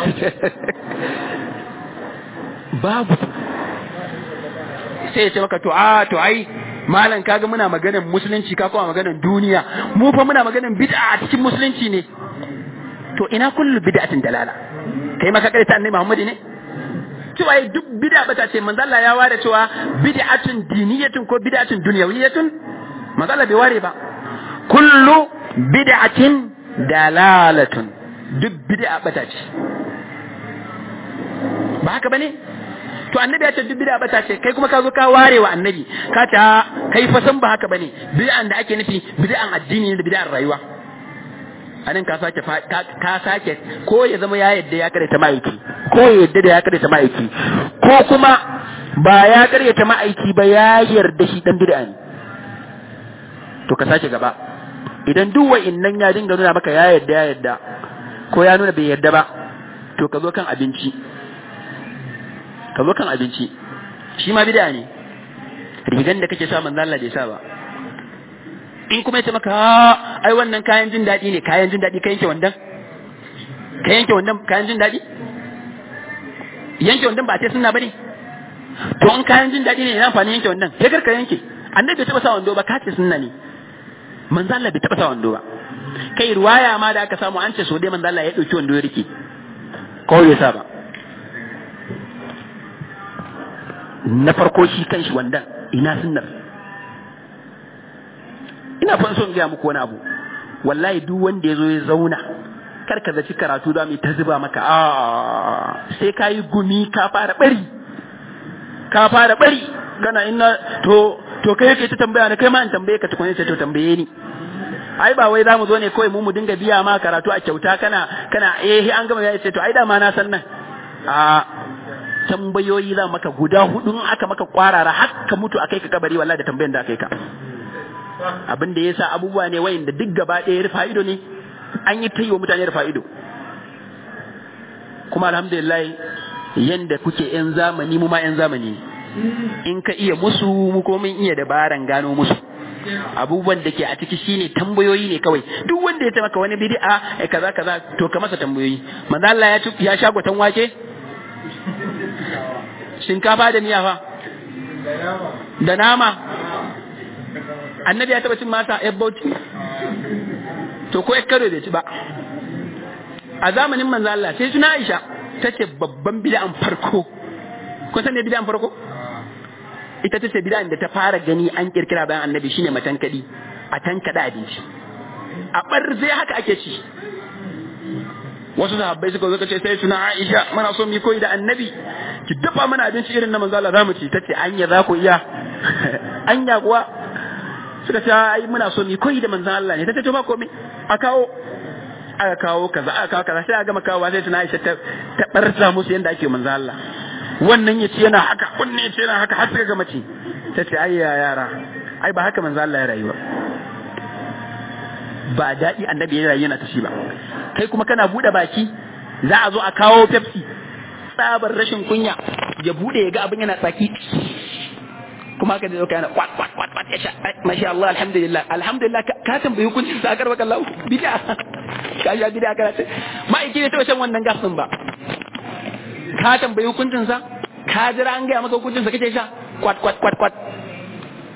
babu sai ya ce maka to a to ai malam kaga muna maganar musulunci ka kuma maganar duniya mu fa muna maganar bid'a a cikin musulunci ne to ina kullu bid'atin dalala kai maka kai ta annabi Muhammad ne cewa duk bid'a bata ce manzo Allah ya ware cewa bid'atun diniyatun ko bid'atun dunyawiyatun manzo Allah bai ware ba kullu bid'atin dalalatun duk bid'a bata ce ba haka bane to annabi ya ce duk bid'a bata ce kai kuma ka zo ka ware wa annabi ka ta kai fa san ba haka bane bid'an da ake nufi bid'an addini ne da bid'an rayuwa anan ka sake ka sake ko ya zama ya yadda ya kare ta ma'aiki ko ya yadda da ya kare ta ma'aiki ko kuma ba ya kare ta ma'aiki ba ya yarda shi dan bid'a ne to ka sake gaba idan duk wa'innan ya dinga nuna maka ya yadda ya yadda ko ya nuna bai yadda ba to ka zo kan abinci ka zo kan abinci shi ma bid'a ne rigan da kake sa manzo Allah bai sa ba in kuma yace maka ai wannan kayan jin daɗi ne kayan jin daɗi ka yanke wandan ka yanke wandan kayan jin daɗi yanke wandan ba sai sunna bane to in kayan jin daɗi ne ina amfani yanke wandan sai karka yanke annabi bai taɓa sa wando ba ka ce sunna ne manzo Allah bai taɓa sa wando ba kai ruwaya ma da aka samu an ce so dai manzo Allah ya dauki wando ya rike ko ya sa ba na farko shi kanshi wandan ina sunnar ina fan son gaya muku wani abu wallahi duk wanda ya zo ya zauna kar ka zaci karatu za mu ta zuba maka a sai ka yi gumi ka fara bari ka fara bari kana ina to to kai yake ta tambaya ne kai ma in tambaye ka tukune sai to tambaye ni ai ba wai zamu zo ne kawai mu mu dinga biya ma karatu a kyauta kana kana eh an gama ya ce to ai da ma na san nan a tambayoyi za maka guda hudu in aka maka kwarara har ka mutu akai ka kabari wallahi da tambayan da akai ka abin da yasa abubuwa ne wayin da duk gaba ɗaya rufa ido ne an yi ta yi wa mutane rufa ido kuma alhamdulillah yanda kuke yan zamani mu ma yan zamani in ka iya musu mu ko mun iya dabaran gano musu abubuwan da ke a ciki shine tambayoyi ne kawai duk wanda ya maka wani bid'a eh kaza kaza to ka masa tambayoyi manzo Allah ya ya sha gwatan wake shinkafa da miya fa da nama annabi ya taba cin masa ya bauchi to ko karo bai ci ba a zamanin manzo Allah sai suna Aisha tace babban bid'an farko kun san ne bid'an farko ita tace bid'an da ta fara gani an kirkira bayan annabi shine matankadi a tankada abinci a barze haka ake ci wasu sahabbai suka zo ce sai suna Aisha muna so mu koyi da annabi ki dafa mana abinci irin na manzo Allah zamu ci tace anya za ku iya anya kuwa suka ce ai muna so mu koyi da manzon Allah ne tace to ba komai a kawo aka kawo kaza aka kawo kaza sai aka gama kawo sai tuna Aisha ta ta barza musu yanda ake manzon Allah wannan yace yana haka wannan yace yana haka har suka gama ci tace ai ya yara ai ba haka manzon Allah ya rayuwa ba daɗi annabi ya rayu yana ta shi ba kai kuma kana buɗe baki za a zo a kawo Pepsi tsabar rashin kunya ya buɗe ya ga abin yana tsaki kuma haka zai yana kwat kwat kwat kwat ya sha masha Allah alhamdulillah alhamdulillah ka tambayi hukuncin sa karba kallahu bid'a ka sha bid'a kana ce ma'aiki ne ta shan wannan gas din ba ka tambayi hukuncin sa ka jira an gaya maka hukuncin sa kake sha kwat kwat kwat kwat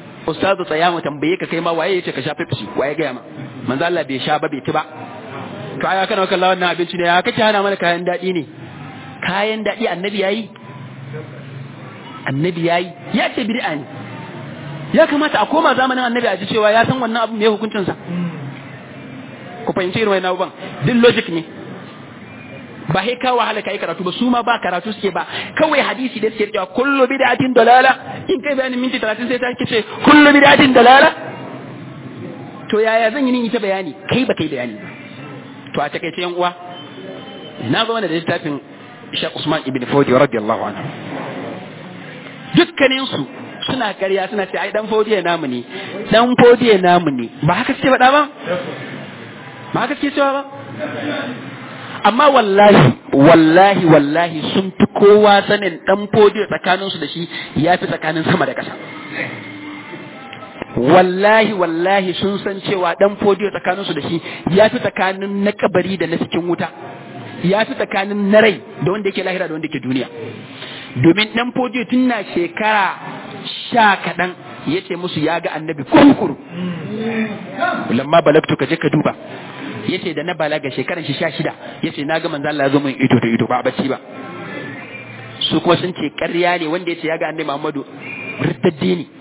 ustazu tsaya mu tambaye ka kai ma waye yace ka sha Pepsi waye gaya ma manzo Allah bai sha ba bai ci ba to aya kana kallon wannan abinci ne ya kace hana mana kayan daɗi ne kayan daɗi annabi yayi annabi yayi ya ce bid'a ne ya kamata a koma zamanin annabi a ji cewa ya san wannan abu me hukuncin sa ku fahimci irin wannan abubuwan duk logic ne ba sai ka wahala kai karatu ba su ma ba karatu suke ba kawai hadisi da suke cewa kullu bid'atin dalala in kai bayanin minti 30 sai ta kace kullu bid'atin dalala to yaya zan yi ni ita bayani kai ba kai bayani to a takaice yan uwa na zo da littafin Sheikh Usman ibn Fodi radiyallahu anhu dukkanin su suna ƙarya suna ce ai dan Fodi namu ne dan Fodi namu ne ba haka suke faɗa ba ba haka suke cewa ba amma wallahi wallahi wallahi sun fi kowa sanin dan Fodi tsakaninsu da shi ya fi tsakanin sama da ƙasa wallahi wallahi sun san cewa dan fodiyo tsakaninsu da shi ya fi tsakanin na kabari da na cikin wuta ya fi tsakanin na rai da wanda yake lahira da wanda yake duniya domin dan fodiyo tun na shekara sha kaɗan ya ce musu ya ga annabi kurkuru lamma balagtu ka je ka duba ya ce da na balaga shekaran shi sha shida ya ce na ga manzo Allah ya zo min ido da ido ba a bacci ba su kuma sun ce ƙarya ne wanda ya ce ya ga annabi Muhammadu riddaddi ne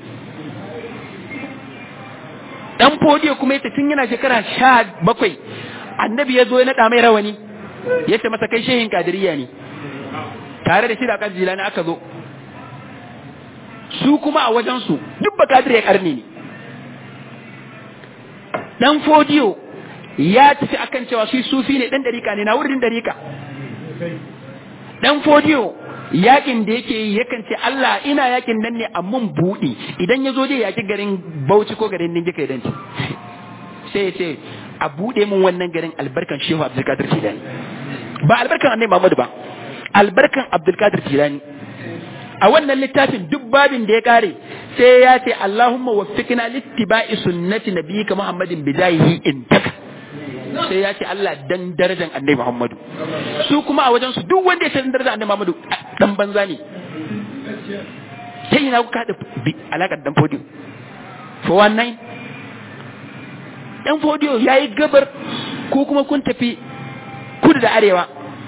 dan fodiyo kuma yace tun yana shekara sha bakwai annabi ya zo ya naɗa mai rawani ya ce masa kai shehin kadiriya ne tare da shi da kan jilani aka zo su kuma a wajensu duk ba kadir ya karni ne dan fodiyo ya tafi akan cewa shi sufi ne dan dariƙa ne na wurin dariƙa dan fodiyo yakin da yake yi yakan ce Allah ina yakin nan ne amma buɗi idan ya zo dai yaki garin Bauchi ko garin Ningi kai danci sai ya ce a buɗe min wannan garin albarkan Shehu Abdulkadir Jilani ba albarkan Annabi Muhammad ba albarkan Abdulkadir Jilani a wannan littafin duk babin da ya kare sai ya ce Allahumma waffiqna littiba'i sunnati nabiyyika Muhammadin bidayihi intaka sai ya ce Allah dan darajar annabi Muhammadu su kuma a wajen su duk wanda ya san darajar annabi Muhammadu dan banza ne sai ina kuka da alakar dan fodiyo for one nine dan fodiyo yayi gabar ko kuma kun tafi kudu da arewa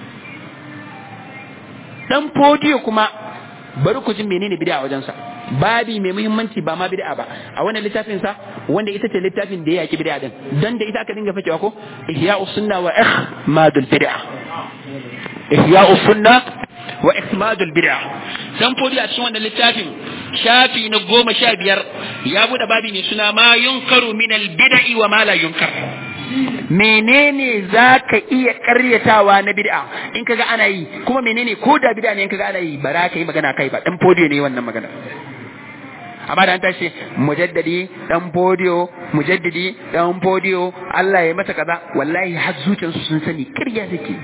dan fodiyo kuma bari ku ji menene bid'a a wajensa babi mai muhimmanci ba ma bid'a ba a wannan littafin sa wanda ita ce littafin da ya yaki bid'a din dan da ita aka dinga fakewa ko ihya'us sunna wa ihmadul bid'a ihya'us sunna wa ihmadul bid'a dan fodi a cikin wannan littafin shafi na goma sha biyar ya bude babi mai suna ma yunkaru min al bid'i wa ma la yunkar menene za ka iya karyatawa na bid'a in kaga ana yi kuma menene ko da bid'a ne in kaga ana yi ba za ka yi magana kai ba dan fodiyo ne wannan magana amma da an tashi mujaddadi dan fodiyo mujaddidi dan fodiyo Allah ya masa kaza wallahi har zuciyarsu sun sani kirya take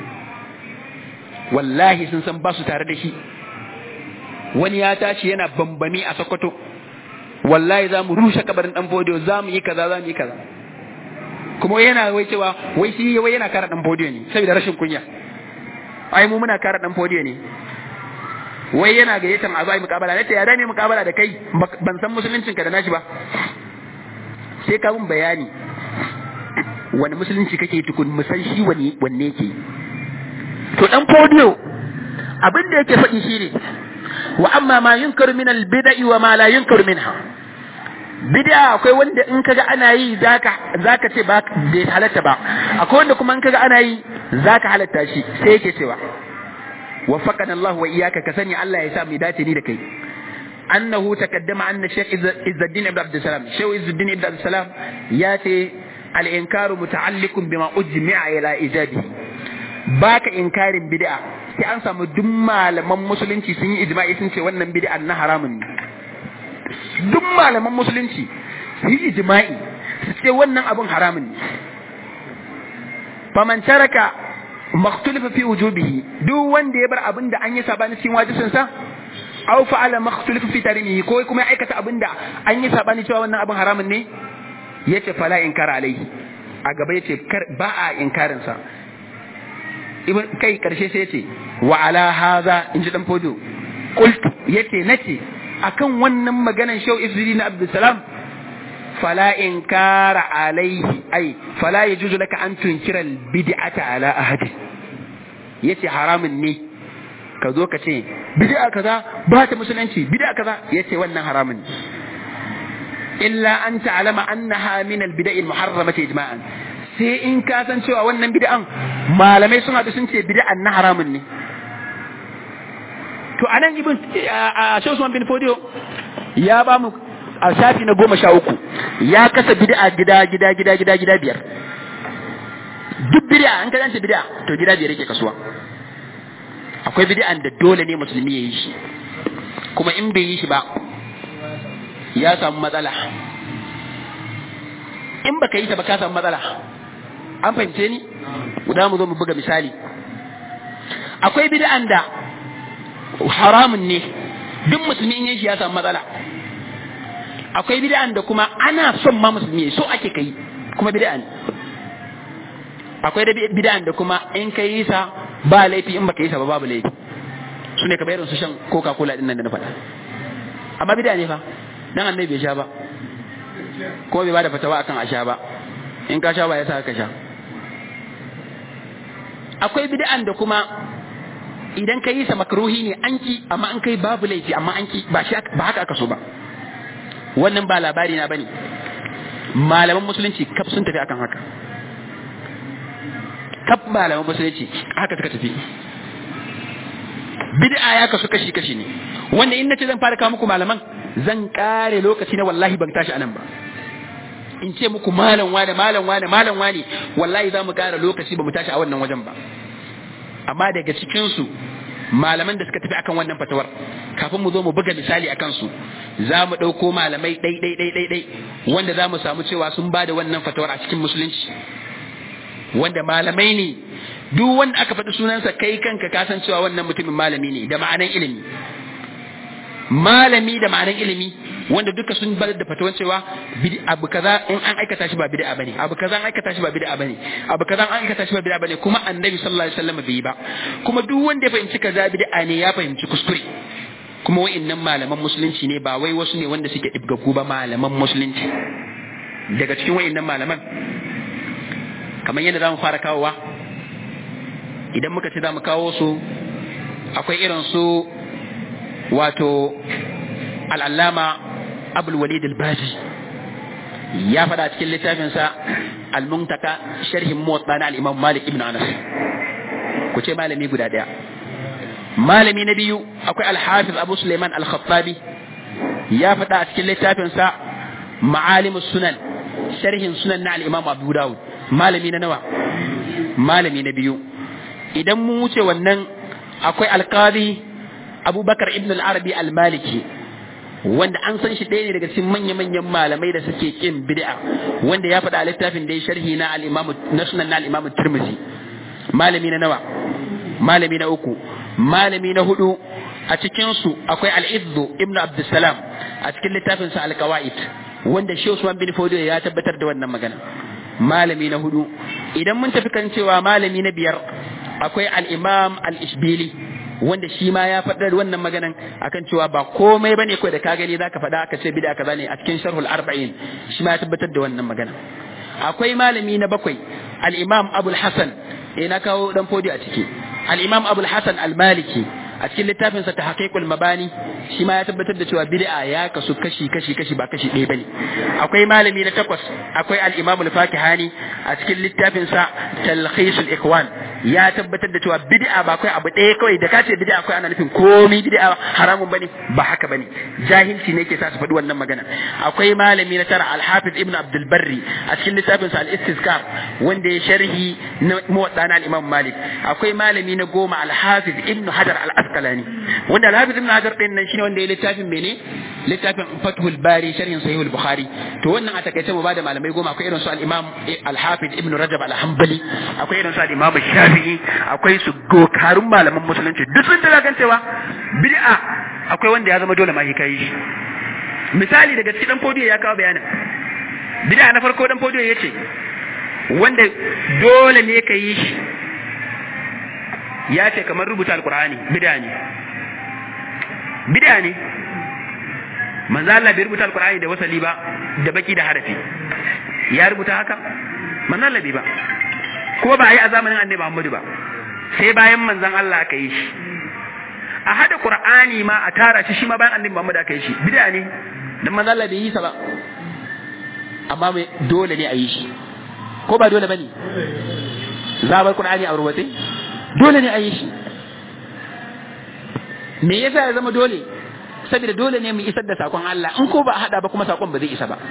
wallahi sun san ba su tare da shi wani ya tashi yana bambami a Sokoto wallahi za mu rushe kabarin dan fodiyo za mu yi kaza za mu yi kaza kuma yana wai cewa wai shi wai yana kara dan fodiyo ne saboda rashin kunya ai mu muna kara dan fodiyo ne wai yana gayyatan a zai mukabala nace ya dame mukabala da kai ban san musuluncin ka da nashi ba sai ka mun bayani wani musulunci kake tukun mu san shi wani wanne yake to dan fodiyo abin da yake faɗi shine wa amma ma yunkaru min al bid'i wa ma la yunkaru minha bid'a akwai wanda in kaga ana yi zaka zaka ce ba bai halatta ba akwai wanda kuma in kaga ana yi zaka halatta shi sai yake cewa وفقنا الله وإياك كسني الله يسام ذاتي ني دكاي أنه تقدم أن الشيخ عز الدين ابن عبد السلام شيخ عز الدين ابن عبد السلام ياتي الإنكار متعلق بما أجمع إلى إيجاده باك إنكار بدعة sai an samu duk malaman musulunci sun yi ijma'i sun ce wannan bid'a na haramun ne duk malaman musulunci su yi ijma'i su ce wannan abun haramun ne faman taraka makhtulifa fi wujubihi duk wanda ya bar abin da an yi sabani cikin wajibin sa aw fa'ala makhtulifa fi tarimihi ko kuma ya aikata abin da an yi sabani cewa wannan abin haramun ne yace fala inkara alaihi a gaba yace ba a inkarin sa ibn kai karshe sai yace wa ala hadha in ji dan fodo qultu yace nace akan wannan maganan shau izuri na abdussalam fala inkara alaihi ai fala yajuzu laka an tunkira bid'ata ala ahadi yace haramun ne ka zo ka ce bid'a kaza ba ta musulunci bid'a kaza yace wannan haramun ne illa an ta'lama annaha min al-bida'i al-muharramati ijma'an sai in ka san cewa wannan bid'an malamai sun haɗu sun ce bid'an na haramun ne to anan ibn a Usman bin Fodio ya ba mu a shafi na goma sha uku ya kasa bid'a gida gida gida gida gida biyar duk bid'a an ka zance bid'a to gida biyar yake kasuwa akwai bid'an da dole ne musulmi ya yi shi kuma in bai yi shi ba ya samu matsala in baka yi ta ba ka samu matsala an fahimce ni guda mu zo mu buga misali akwai bid'an da haramun ne duk musulmi in yi shi ya samu matsala akwai bid'an da kuma ana son ma musulmi so ake kai kuma bid'a ne akwai da bid'an da kuma in kai yi sa ba laifi in baka yi sa ba babu laifi su ne kamar irin su shan coca cola din nan da na faɗa amma bid'a ne fa dan annabi bai sha ba ko bai bada fatawa akan a sha ba in ka sha ba ya sa ka sha akwai bid'an da kuma idan ka yi sa makruhi ne an ki amma an kai babu laifi amma an ki ba shi ba haka aka so ba wannan ba labari na bane malaman musulunci kaf sun tafi akan haka kaf malaman musulunci haka suka tafi bid'a ya kasu kashi kashi ne wanda in nace zan fara kawo muku malaman zan kare lokaci na wallahi ban tashi anan ba in ce muku malam wane malam wane malam wane wallahi za mu kara lokaci ba mu tashi a wannan wajen ba amma daga cikin su malaman da suka tafi akan wannan fatawar kafin mu zo mu buga misali akan su za mu ɗauko malamai ɗai ɗai ɗai ɗai ɗai wanda za mu samu cewa sun ba da wannan fatawar a cikin musulunci wanda malamai ne duk wanda aka faɗi sunansa kai kanka ka san cewa wannan mutumin malami ne da ma'anan ilimi malami da ma'anan ilimi wanda duka sun bar da fatawan cewa abu kaza in an aikata shi ba bid'a bane abu kaza an aikata shi ba bid'a bane abu kaza an aikata shi ba bid'a bane kuma annabi sallallahu alaihi wasallam bai yi ba kuma duk wanda ya fahimci kaza bid'a ne ya fahimci kuskure kuma wa'annan malaman musulunci ne ba wai wasu ne wanda suke ibgagu ba malaman musulunci daga cikin wa'annan malaman kamar yadda zamu fara kawowa idan muka ce zamu kawo su akwai irin su wato al'allama abul walid al-baji ya faɗa cikin littafinsa al-muntaka sharhin muwatta na al-imam malik ibn anas ku ce malami guda ɗaya malami na biyu akwai al-hafiz abu suleiman al-khattabi ya faɗa a cikin littafinsa ma'alimus sunan sharhin sunan na al-imam abu dawud malami na nawa malami na biyu idan mun wuce wannan akwai alqadi abubakar ibn al-arabi al-maliki wanda an san shi ɗaya ne daga cikin manya-manyan malamai da suke kin bid'a wanda ya faɗa a littafin da ya sharhi na al-imamu na sunan na al-imamu tirmidhi malami na nawa malami na uku malami na hudu a cikin su akwai al-izzu ibn abdussalam a cikin littafin sa al-qawaid wanda shi Usman bin Fodio ya tabbatar da wannan magana malami na hudu idan mun tafi kan cewa malami na biyar akwai al-imam al-ishbili wanda shi ma ya faɗar wannan maganan akan cewa ba komai bane kawai da ka gani zaka faɗa aka ce bid'a kaza ne a cikin sharhul arba'in shi ma ya tabbatar da wannan magana akwai malami na bakwai al-imam abul hasan eh na kawo dan fodi a ciki al-imam abul hasan al-maliki a cikin littafin sa tahqiqul mabani shi ma ya tabbatar da cewa bid'a ya kasu kashi kashi kashi ba kashi ɗaya bane akwai malami na takwas akwai al-imam al-fakihani a cikin littafin sa talkhisul ikwan ya tabbatar da cewa bid'a ba kai abu ɗaya kawai da kace bid'a kai ana nufin komai bid'a haramun bane ba haka bane jahilci ne yake sa su faɗi wannan magana akwai malami na tara al-hafiz ibn abdul barri a cikin littafin sa al-istizkar wanda ya sharhi na muwatta na al-imam malik akwai malami na goma al-hafiz ibn hajar al-asqalani wanda al-hafiz ibn hajar din nan shine wanda ya littafin mene littafin fathul bari sharhin sahih al-bukhari to wannan a takaice mu bada malamai goma akwai irin su al-imam al-hafiz ibn rajab al-hanbali akwai irin su al-imam shafi'i akwai su gokarun malaman musulunci duk sun tada kan cewa bid'a akwai wanda ya zama dole ma kai shi misali daga cikin dan fodiyo ya kawo bayanin bid'a na farko dan fodiyo yace wanda dole ne ka yi shi ya ce kamar rubuta alkur'ani bid'a ne bid'a ne manzo Allah bai rubuta alqur'ani da wasali ba da baki da harafi ya rubuta haka manzo Allah bai ba ko ba a yi a zamanin annabi Muhammadu ba sai bayan manzon Allah aka yi shi a hada qur'ani ma a tara shi shi ma bayan annabi Muhammad aka yi shi bid'a ne dan manzo Allah bai yi sa ba amma mai dole ne a yi shi ko ba dole bane za bar qur'ani a rubuce dole ne a yi shi me yasa ya zama dole saboda dole ne mu isar da sakon Allah in ko ba a hada ba kuma sakon ba zai isa ba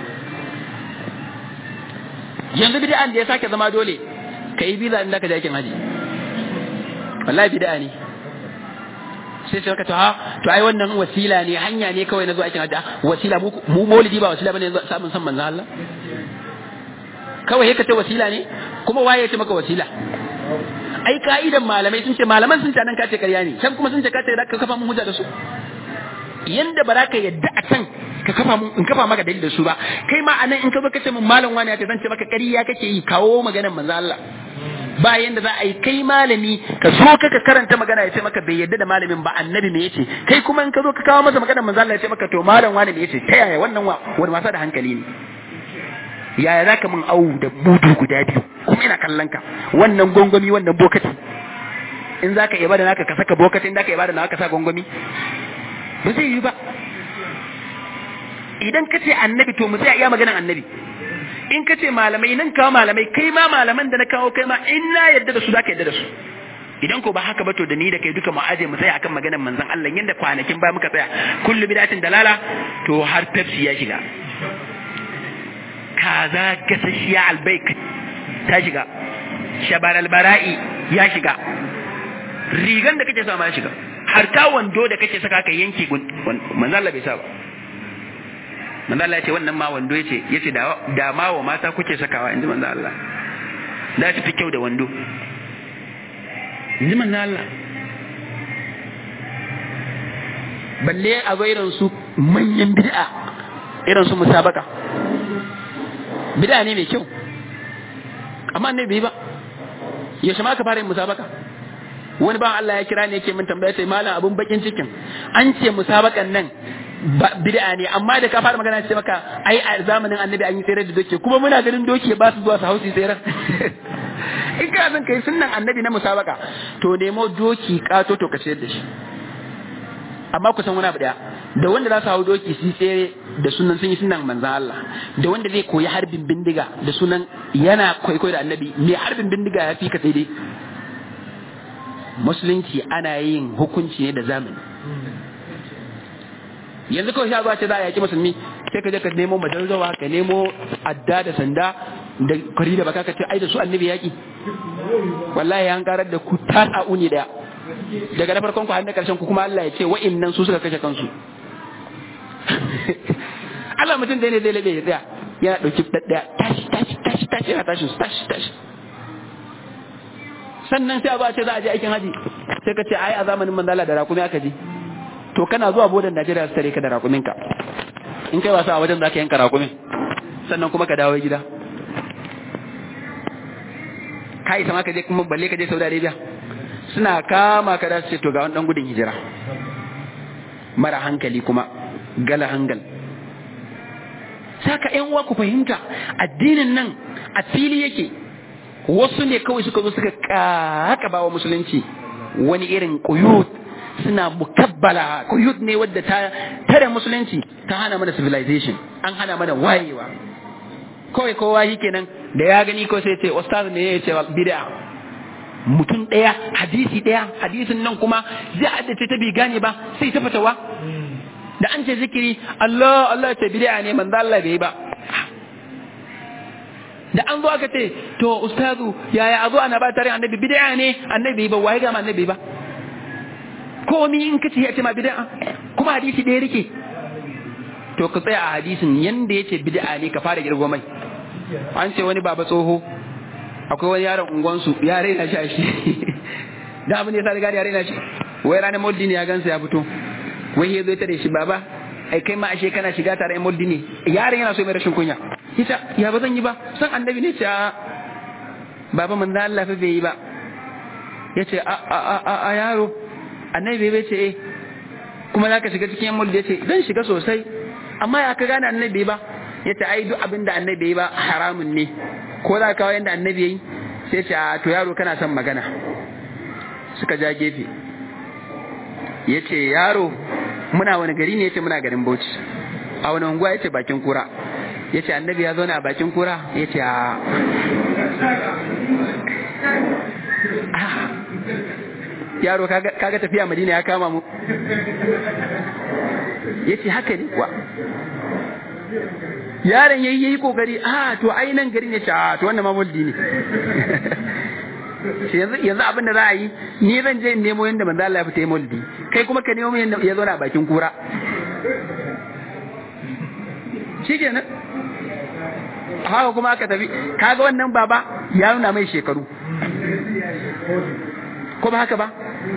yanzu bid'an da ya sake zama dole kai biza inda ka je aikin haji wallahi bid'a ne sai sai ka to ha to ai wannan wasila ne hanya ne kawai na zuwa aikin hajji wasila mu mu maulidi ba wasila bane samun san manzo Allah kawai yake ta wasila ne kuma waye ya ce maka wasila ai ka'idan malamai sun ce malaman sun ce nan kace ƙarya ne can kuma sun ce kace ka kafa mun hujja da su yanda ba za ka yadda a can ka kafa mun in kafa maka dalil da su ba kai ma anan in ka zo kace mun malam wani ya ce zan ce maka ƙarya kake yi kawo maganar manzo Allah ba yanda za a yi kai malami ka zo ka ka karanta magana ya ce maka bai yadda da malamin ba annabi me yace kai kuma in ka zo ka kawo masa maganar manzo Allah ya ce maka to malam wani me yace ta yaya wannan wani wasa da hankali ne yaya za ka min awu da budu guda biyu kuma ina kallon ka wannan gongomi wannan bokati in za ka ibada naka ka saka bokati in za ka ibada naka ka sa gongomi ba zai yi ba idan ka ce annabi to mu sai iya maganar annabi in ka ce malamai nan kawo malamai kai ma malaman da na kawo kai ma in na yadda da su za ka yadda da su idan ko ba haka ba to da ni da kai duka mu aje mu tsaya akan maganar manzon Allah yanda kwanakin ba muka tsaya kullu bidatin dalala to har Pepsi ya shiga kaza gasasshiya albaik ta shiga shabar albara'i ya shiga rigan da kake sa ma ya shiga har ta wando da kake saka ka yanke manzo Allah bai sa ba manzo Allah ya ce wannan ma wando yace yace da da ma wa mata kuke sakawa inji manzo Allah da fi kyau da wando inji manzo Allah balle a ga irin su manyan bid'a irin su musabaka bid'a ne mai kyau amma ne bai ba yaushe ma ka fara yin musabaka wani ba Allah ya kira ne yake min tambaya sai malam abun bakin cikin an ce musabakan nan bid'a ne amma da ka fara magana ce maka ai a zamanin annabi an yi tsere da doke kuma muna ganin doke ba su zuwa su hausi tsere in ka san kai sunnan annabi na musabaka to nemo doki kato to ka ciyar da shi amma ku san wani abu daya da wanda za su hau doki su tsere da sunan sun yi sunan manzan Allah da wanda zai koyi harbin bindiga da sunan yana kwaikwayo da annabi mai harbin bindiga ya fi ka sai dai musulunci ana yin hukunci ne da zamani yanzu kawai sha zuwa ce za a yaki musulmi sai ka je ka nemo madarzawa ka nemo adda da sanda da kwari da baka ka ce ai da su annabi yaki wallahi an karar da ku ta uni daya daga na farkon ku har na karshen ku kuma Allah ya ce wa'innan su suka kashe kansu Allah mutum da ne zai labe ya tsaya yana dauki daddaya tashi tashi tashi tashi yana tashin tashi tashi sannan sai a ba ce za a je aikin haji sai ka ce ai a zamanin manzala da rakumi aka je to kana zuwa bodan Najeriya su tare ka da rakuminka in kai wasa a wajen za ka yanka rakumin sannan kuma ka dawo gida ka isa ma ka je kuma balle ka je Saudi Arabia suna kama ka da su ce to ga wani dan gudun hijira mara hankali kuma gala hangal saka ƴan uwa ku fahimta addinin nan a fili yake wasu ne kawai suka zo suka kaka bawa musulunci wani irin kuyut suna mukabbala kuyut ne wadda ta tare musulunci ta hana mana civilization an hana mana wayewa kawai kowa yi kenan da ya gani ko sai ce ustaz ne ya ce bid'a mutum ɗaya hadisi ɗaya hadisin nan kuma zai haddace ta bi gane ba sai ta fatawa da an ce zikiri Allah Allah ya ce bid'a ne manzo Allah bai ba da an zo aka ce to ustazu yaya a zo ana ba tare annabi bid'a ne annabi ba waye ga annabi ba komi in kace ya ce ma bid'a kuma hadisi ɗaya rike to ka tsaya a hadisin yanda yace bid'a ne ka fara girgo mai an ce wani baba tsoho akwai wani yaron unguwansu ya raina shi a shi da abin da ya sa riga ya raina shi wai ranar moldi ne ya gansa ya fito wai ya zo ta da shi baba ai kai ma ashe kana shiga tare moldi ne yaron yana so mai rashin kunya ita ya ba zan yi ba san annabi ne ce a baba manzo Allah fa bai yi ba yace a a a a yaro annabi bai ce eh kuma zaka shiga cikin moldi yace zan shiga sosai amma ya ka gane annabi ba ya ce ai duk abin da annabi ba haramun ne ko za ka kawo yadda annabi yayi sai ce a to yaro kana son magana suka ja gefe ya ce yaro muna wani gari ne ya ce muna garin bauchi a wani unguwa ya ce bakin kura ya ce annabi ya zauna a bakin kura ya ce a yaro kaga tafiya madina ya kama mu ya ce haka ne kuwa yaron yayi yayi kokari a to ai nan gari ne ce a to wannan ma muldi ne yanzu yanzu abin da za a yi ni zan je in nemo yanda manzo Allah ya fita muldi kai kuma ka nemo yanda ya zauna a bakin kura shikenan haka kuma aka tafi kaga wannan baba ya nuna mai shekaru ko ba haka ba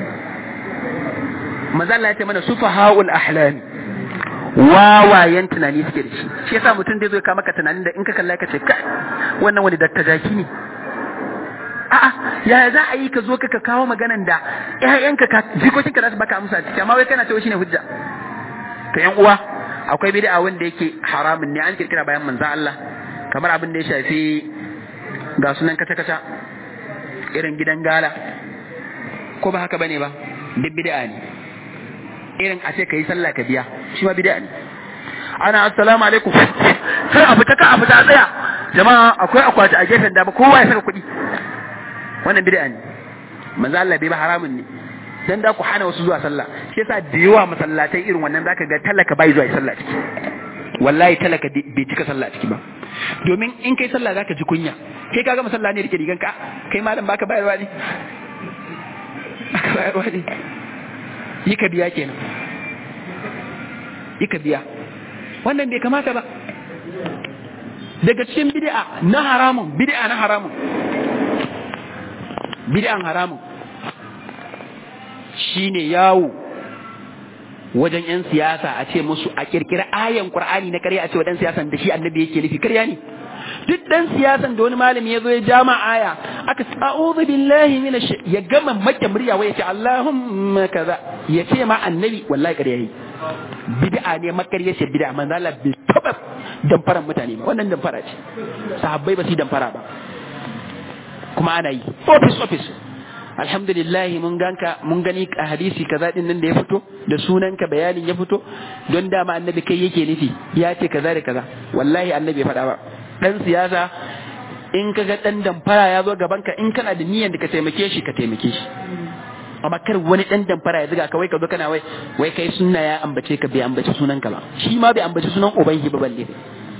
manzo Allah ya ce mana sufahaul ahlam wawayen tunani suke da shi shi yasa mutum zai zo ka maka tunanin da in ka kalla ka ce kai wannan wani dattijaki ne a'a yaya za a yi ka zo ka ka kawo maganan da ƴaƴanka ka jikokinka za su baka amsa ciki amma wai kana cewa shine hujja to ƴan uwa akwai bid'a wanda yake haramun ne an kirkira bayan manzo Allah kamar abin da ya shafi ga sunan kaca kaca irin gidan gala ko ba haka bane ba duk bid'a ne irin a ce ka yi sallah ka biya shi ma bid'a ne ana assalamu alaikum sai a fita ka a fita tsaya jama'a akwai akwati a gefen dama kowa ya saka kuɗi wannan bid'a ne manzo Allah bai ba haramun ne dan da ku hana wasu zuwa sallah shi yasa da yawa masallatai irin wannan zaka ga talaka bai zuwa sallah ciki wallahi talaka bai cika sallah ciki ba domin in kai sallah zaka ji kunya kai kaga masalla ne rike rigan ka kai malam baka bayarwa ne baka bayarwa ne yi ka biya kenan yi ka biya wannan bai kamata ba daga cikin bid'a na haramun bid'a na haramun bid'an haramun shine yawo wajen yan siyasa a ce musu a kirkira ayan qur'ani na ƙarya a ce wa dan siyasan da shi annabi yake nufi ƙarya ne duk dan siyasan da wani malami ya zo ya jama aya aka a'udhu billahi minash ya gama maka murya wai ya ce allahumma kaza ya ce ma annabi wallahi ƙarya yi bid'a ne makarya ce bid'a manzo Allah bai taba damfaran mutane ba wannan damfara ce sahabbai ba su damfara ba kuma ana yi office office alhamdulillah mun ganka mun gani a hadisi kaza din nan da ya fito da sunanka bayanin ya fito don dama annabi kai yake nufi ya ce kaza da kaza wallahi annabi ya faɗa ba dan siyasa in ka ga dan damfara ya zo gaban ka in kana da niyyar da ka taimake shi ka taimake shi amma kar wani dan damfara ya zuga ka wai ka zo kana wai wai kai sunna ya ambace ka bai ambace sunan ka ba shi ma bai ambace sunan ubangi ba balle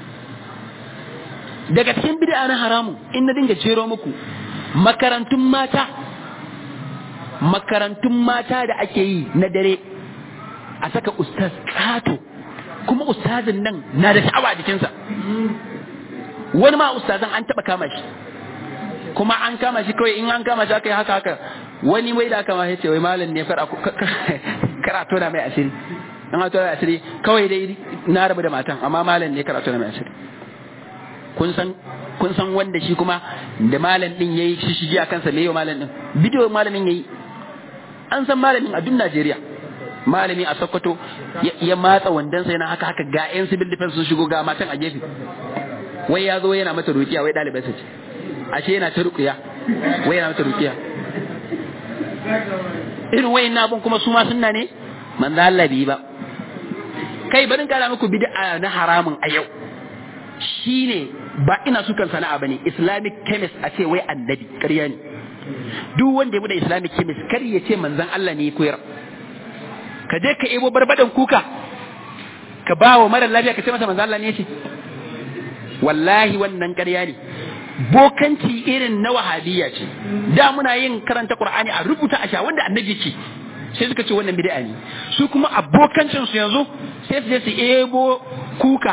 daga cikin bid'a na haramu in na dinga jero muku makarantun mata makarantun mata da ake yi na dare a saka ustaz kato kuma ustazin nan na da sha'awa jikinsa wani ma ustazan an taba kama shi kuma an kama shi kawai in an kama shi aka yi haka haka wani wai da kama ya ce wai malam ne karatu na mai asiri in hato da asiri kawai dai na rabu da matan amma malam ne karatu na mai asiri kun san kun san wanda shi kuma da malam din yayi shi shige a kansa me yau malam din bidiyo malamin yayi an san malamin a duk Najeriya malami a Sokoto ya matsa wandansa yana haka haka ga yan civil defense sun shigo ga matan a gefe wai ya zo yana mata rukiya wai ɗalibai ce ashe yana ta rukiya wai yana mata rukiya irin wayin abun kuma su ma sunna ne manzo Allah bai ba kai barin kara muku bid'a na haramun a yau shine ba ina sukan sana'a bane islamic chemist a ce wai annabi ƙarya ne duk wanda ya bude islamic chemist kar ya ce manzon Allah ne ya koyar ka je ka ebo barbadan kuka ka ba wa mara lafiya ka ce masa manzon Allah ne ya ce wallahi wannan ƙarya ne bokanci irin na wahabiyya ce da muna yin karanta qur'ani a rubuta a sha wanda annabi ce sai suka ce wannan bid'a ne su kuma abokancin su yanzu sai su je su ebo kuka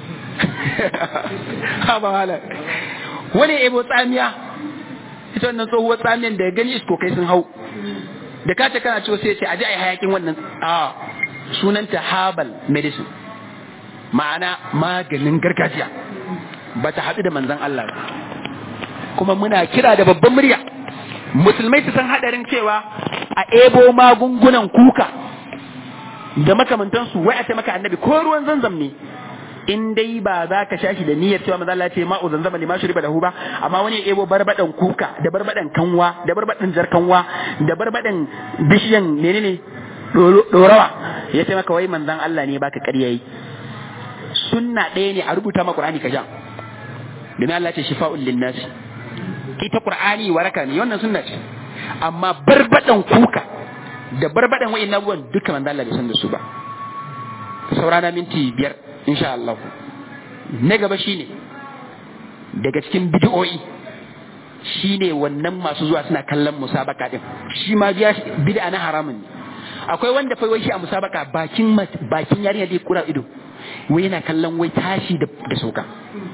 ha ba wala wani ebo tsamiya ita wannan tsohuwar tsamiyan da gani isko kai sun hau da ka ce kana ciwo sai ce aje ai hayakin wannan a sunanta herbal medicine ma'ana maganin gargajiya ba ta haɗu da manzon Allah ba kuma muna kira da babban murya musulmai su san hadarin cewa a ebo magungunan kuka da makamantansu wai a ce maka annabi ko ruwan zanzam ne in dai ba za ka sha shi da niyyar cewa maza Allah ce ma'u zanzama ne ma shuriba da hu ba amma wani ya ebo barbadan kuka da barbadan kanwa da barbadan jar kanwa da barbadan bishiyan menene dorawa ya ce maka wai manzon Allah ne baka ƙarya yi sunna ɗaya ne a rubuta ma Qur'ani ka sha domin Allah ce shifa'ul linnas ita Qur'ani waraka ne wannan sunna ce amma barbadan kuka da barbadan wa'in abubuwan duka manzon Allah bai san da su ba saurana minti biyar insha Allah na gaba shine daga cikin bid'o'i shine wannan masu zuwa suna kallon musabaka din shi ma biya bid'a na haramun ne akwai wanda fa wai shi a musabaka bakin bakin yarinya da kura ido wai yana kallon wai tashi da da sauka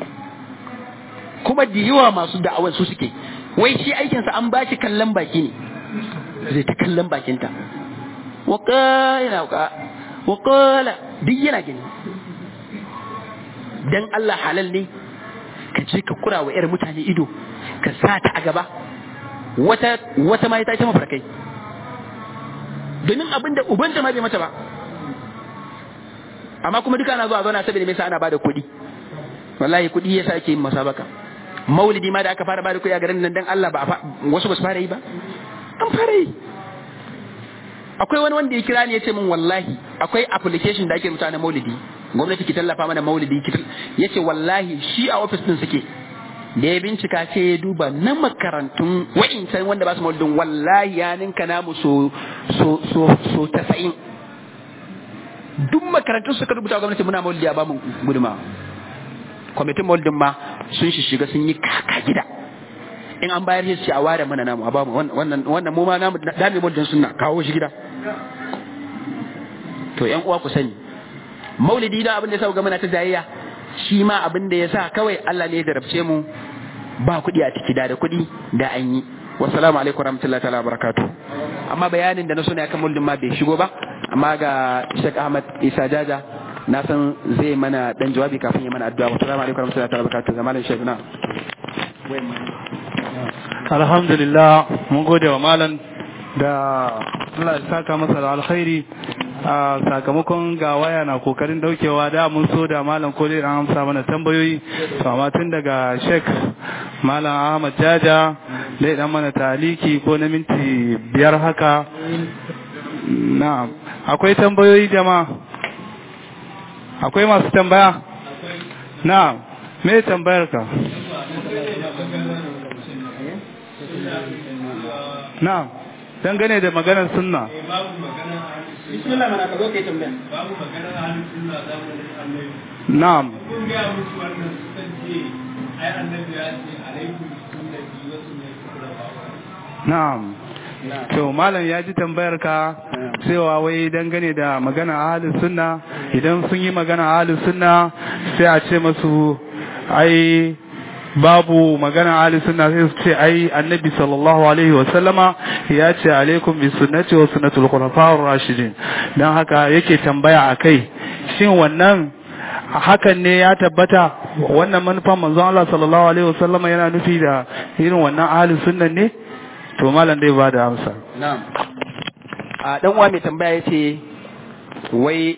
kuma da yawa masu da'awar su suke wai shi aikinsa an ba shi kallon baki ne zai ta kallon bakinta wa yana wa qala duk yana gani dan Allah halal ne ka je ka kura wa 'yar mutane ido ka sa ta a gaba wata wata ma ta ce mafarkai domin abin da ubanta ma bai mata ba amma kuma duka ana zuwa zauna saboda me yasa ana bada kuɗi wallahi kuɗi yasa ake yin masabaka maulidi ma da aka fara bada kuɗi a garin nan dan Allah ba wasu ba su fara yi ba an fara yi akwai wani wanda ya kira ni ya ce min wallahi akwai application da ake rubuta na maulidi gwamnati ki tallafa mana maulidi ki ya ce wallahi shi a ofis din suke da ya bincika sai ya duba na makarantun wa'incan wanda ba su maulidin wallahi ya ninka namu so so so so tasa'in duk makarantun suka rubuta gwamnati muna maulidi a bamu guduma kwamitin maulidin ma sun shiga sun yi kaka gida in an bayar shi a ware mana namu a bamu wannan wannan mu ma namu dami maulidin sunna kawo shi gida to yan uwa ku sani maulidi da abin da ya sa ga muna ta jayayya shi ma abin da ya sa kawai Allah ne ya darabce mu ba kuɗi a ciki da da kuɗi da an yi wassalamu alaikum warahmatullahi ta'ala barakatuh amma bayanin da na so ne akan maulidin ma bai shigo ba amma ga Sheikh Ahmad Isa Jaja na san zai mana dan jawabi kafin ya mana addu'a wassalamu alaikum warahmatullahi ta'ala barakatuh zamanin Sheikh na alhamdulillah mun gode wa malam da Allah ya saka masa da alkhairi a sakamakon ga waya na kokarin daukewa da mun so da malam ko dai an amsa mana tambayoyi to amma tun daga Sheikh Malam Ahmad Jaja dai dan mana taliki ko na minti biyar haka na'am akwai tambayoyi jama'a akwai masu tambaya na'am me tambayar ka na'am dangane da maganar sunna bismillah mana ka zo kai tambaya babu maganar halin sunna zamanin annabi na'am kun ga musu wannan sun ce ai annabi ya ce alaikum sunnati wa sunnati khulafa na'am to malam ya ji tambayar ka cewa wai dangane da magana ahalin sunna idan sun yi magana ahalin sunna sai a ce masu ai babu magana ahli sunna sai su ce ai annabi sallallahu alaihi wa sallama ya ce alaikum bi sunnati wa sunnatul khulafa'ur rashidin dan haka yake tambaya akai shin wannan hakan ne ya tabbata wannan manufan manzon Allah sallallahu alaihi wa sallama yana nufi da irin wannan ahli sunnan ne to malam dai ba da amsa na'am a dan uwa mai tambaya yace wai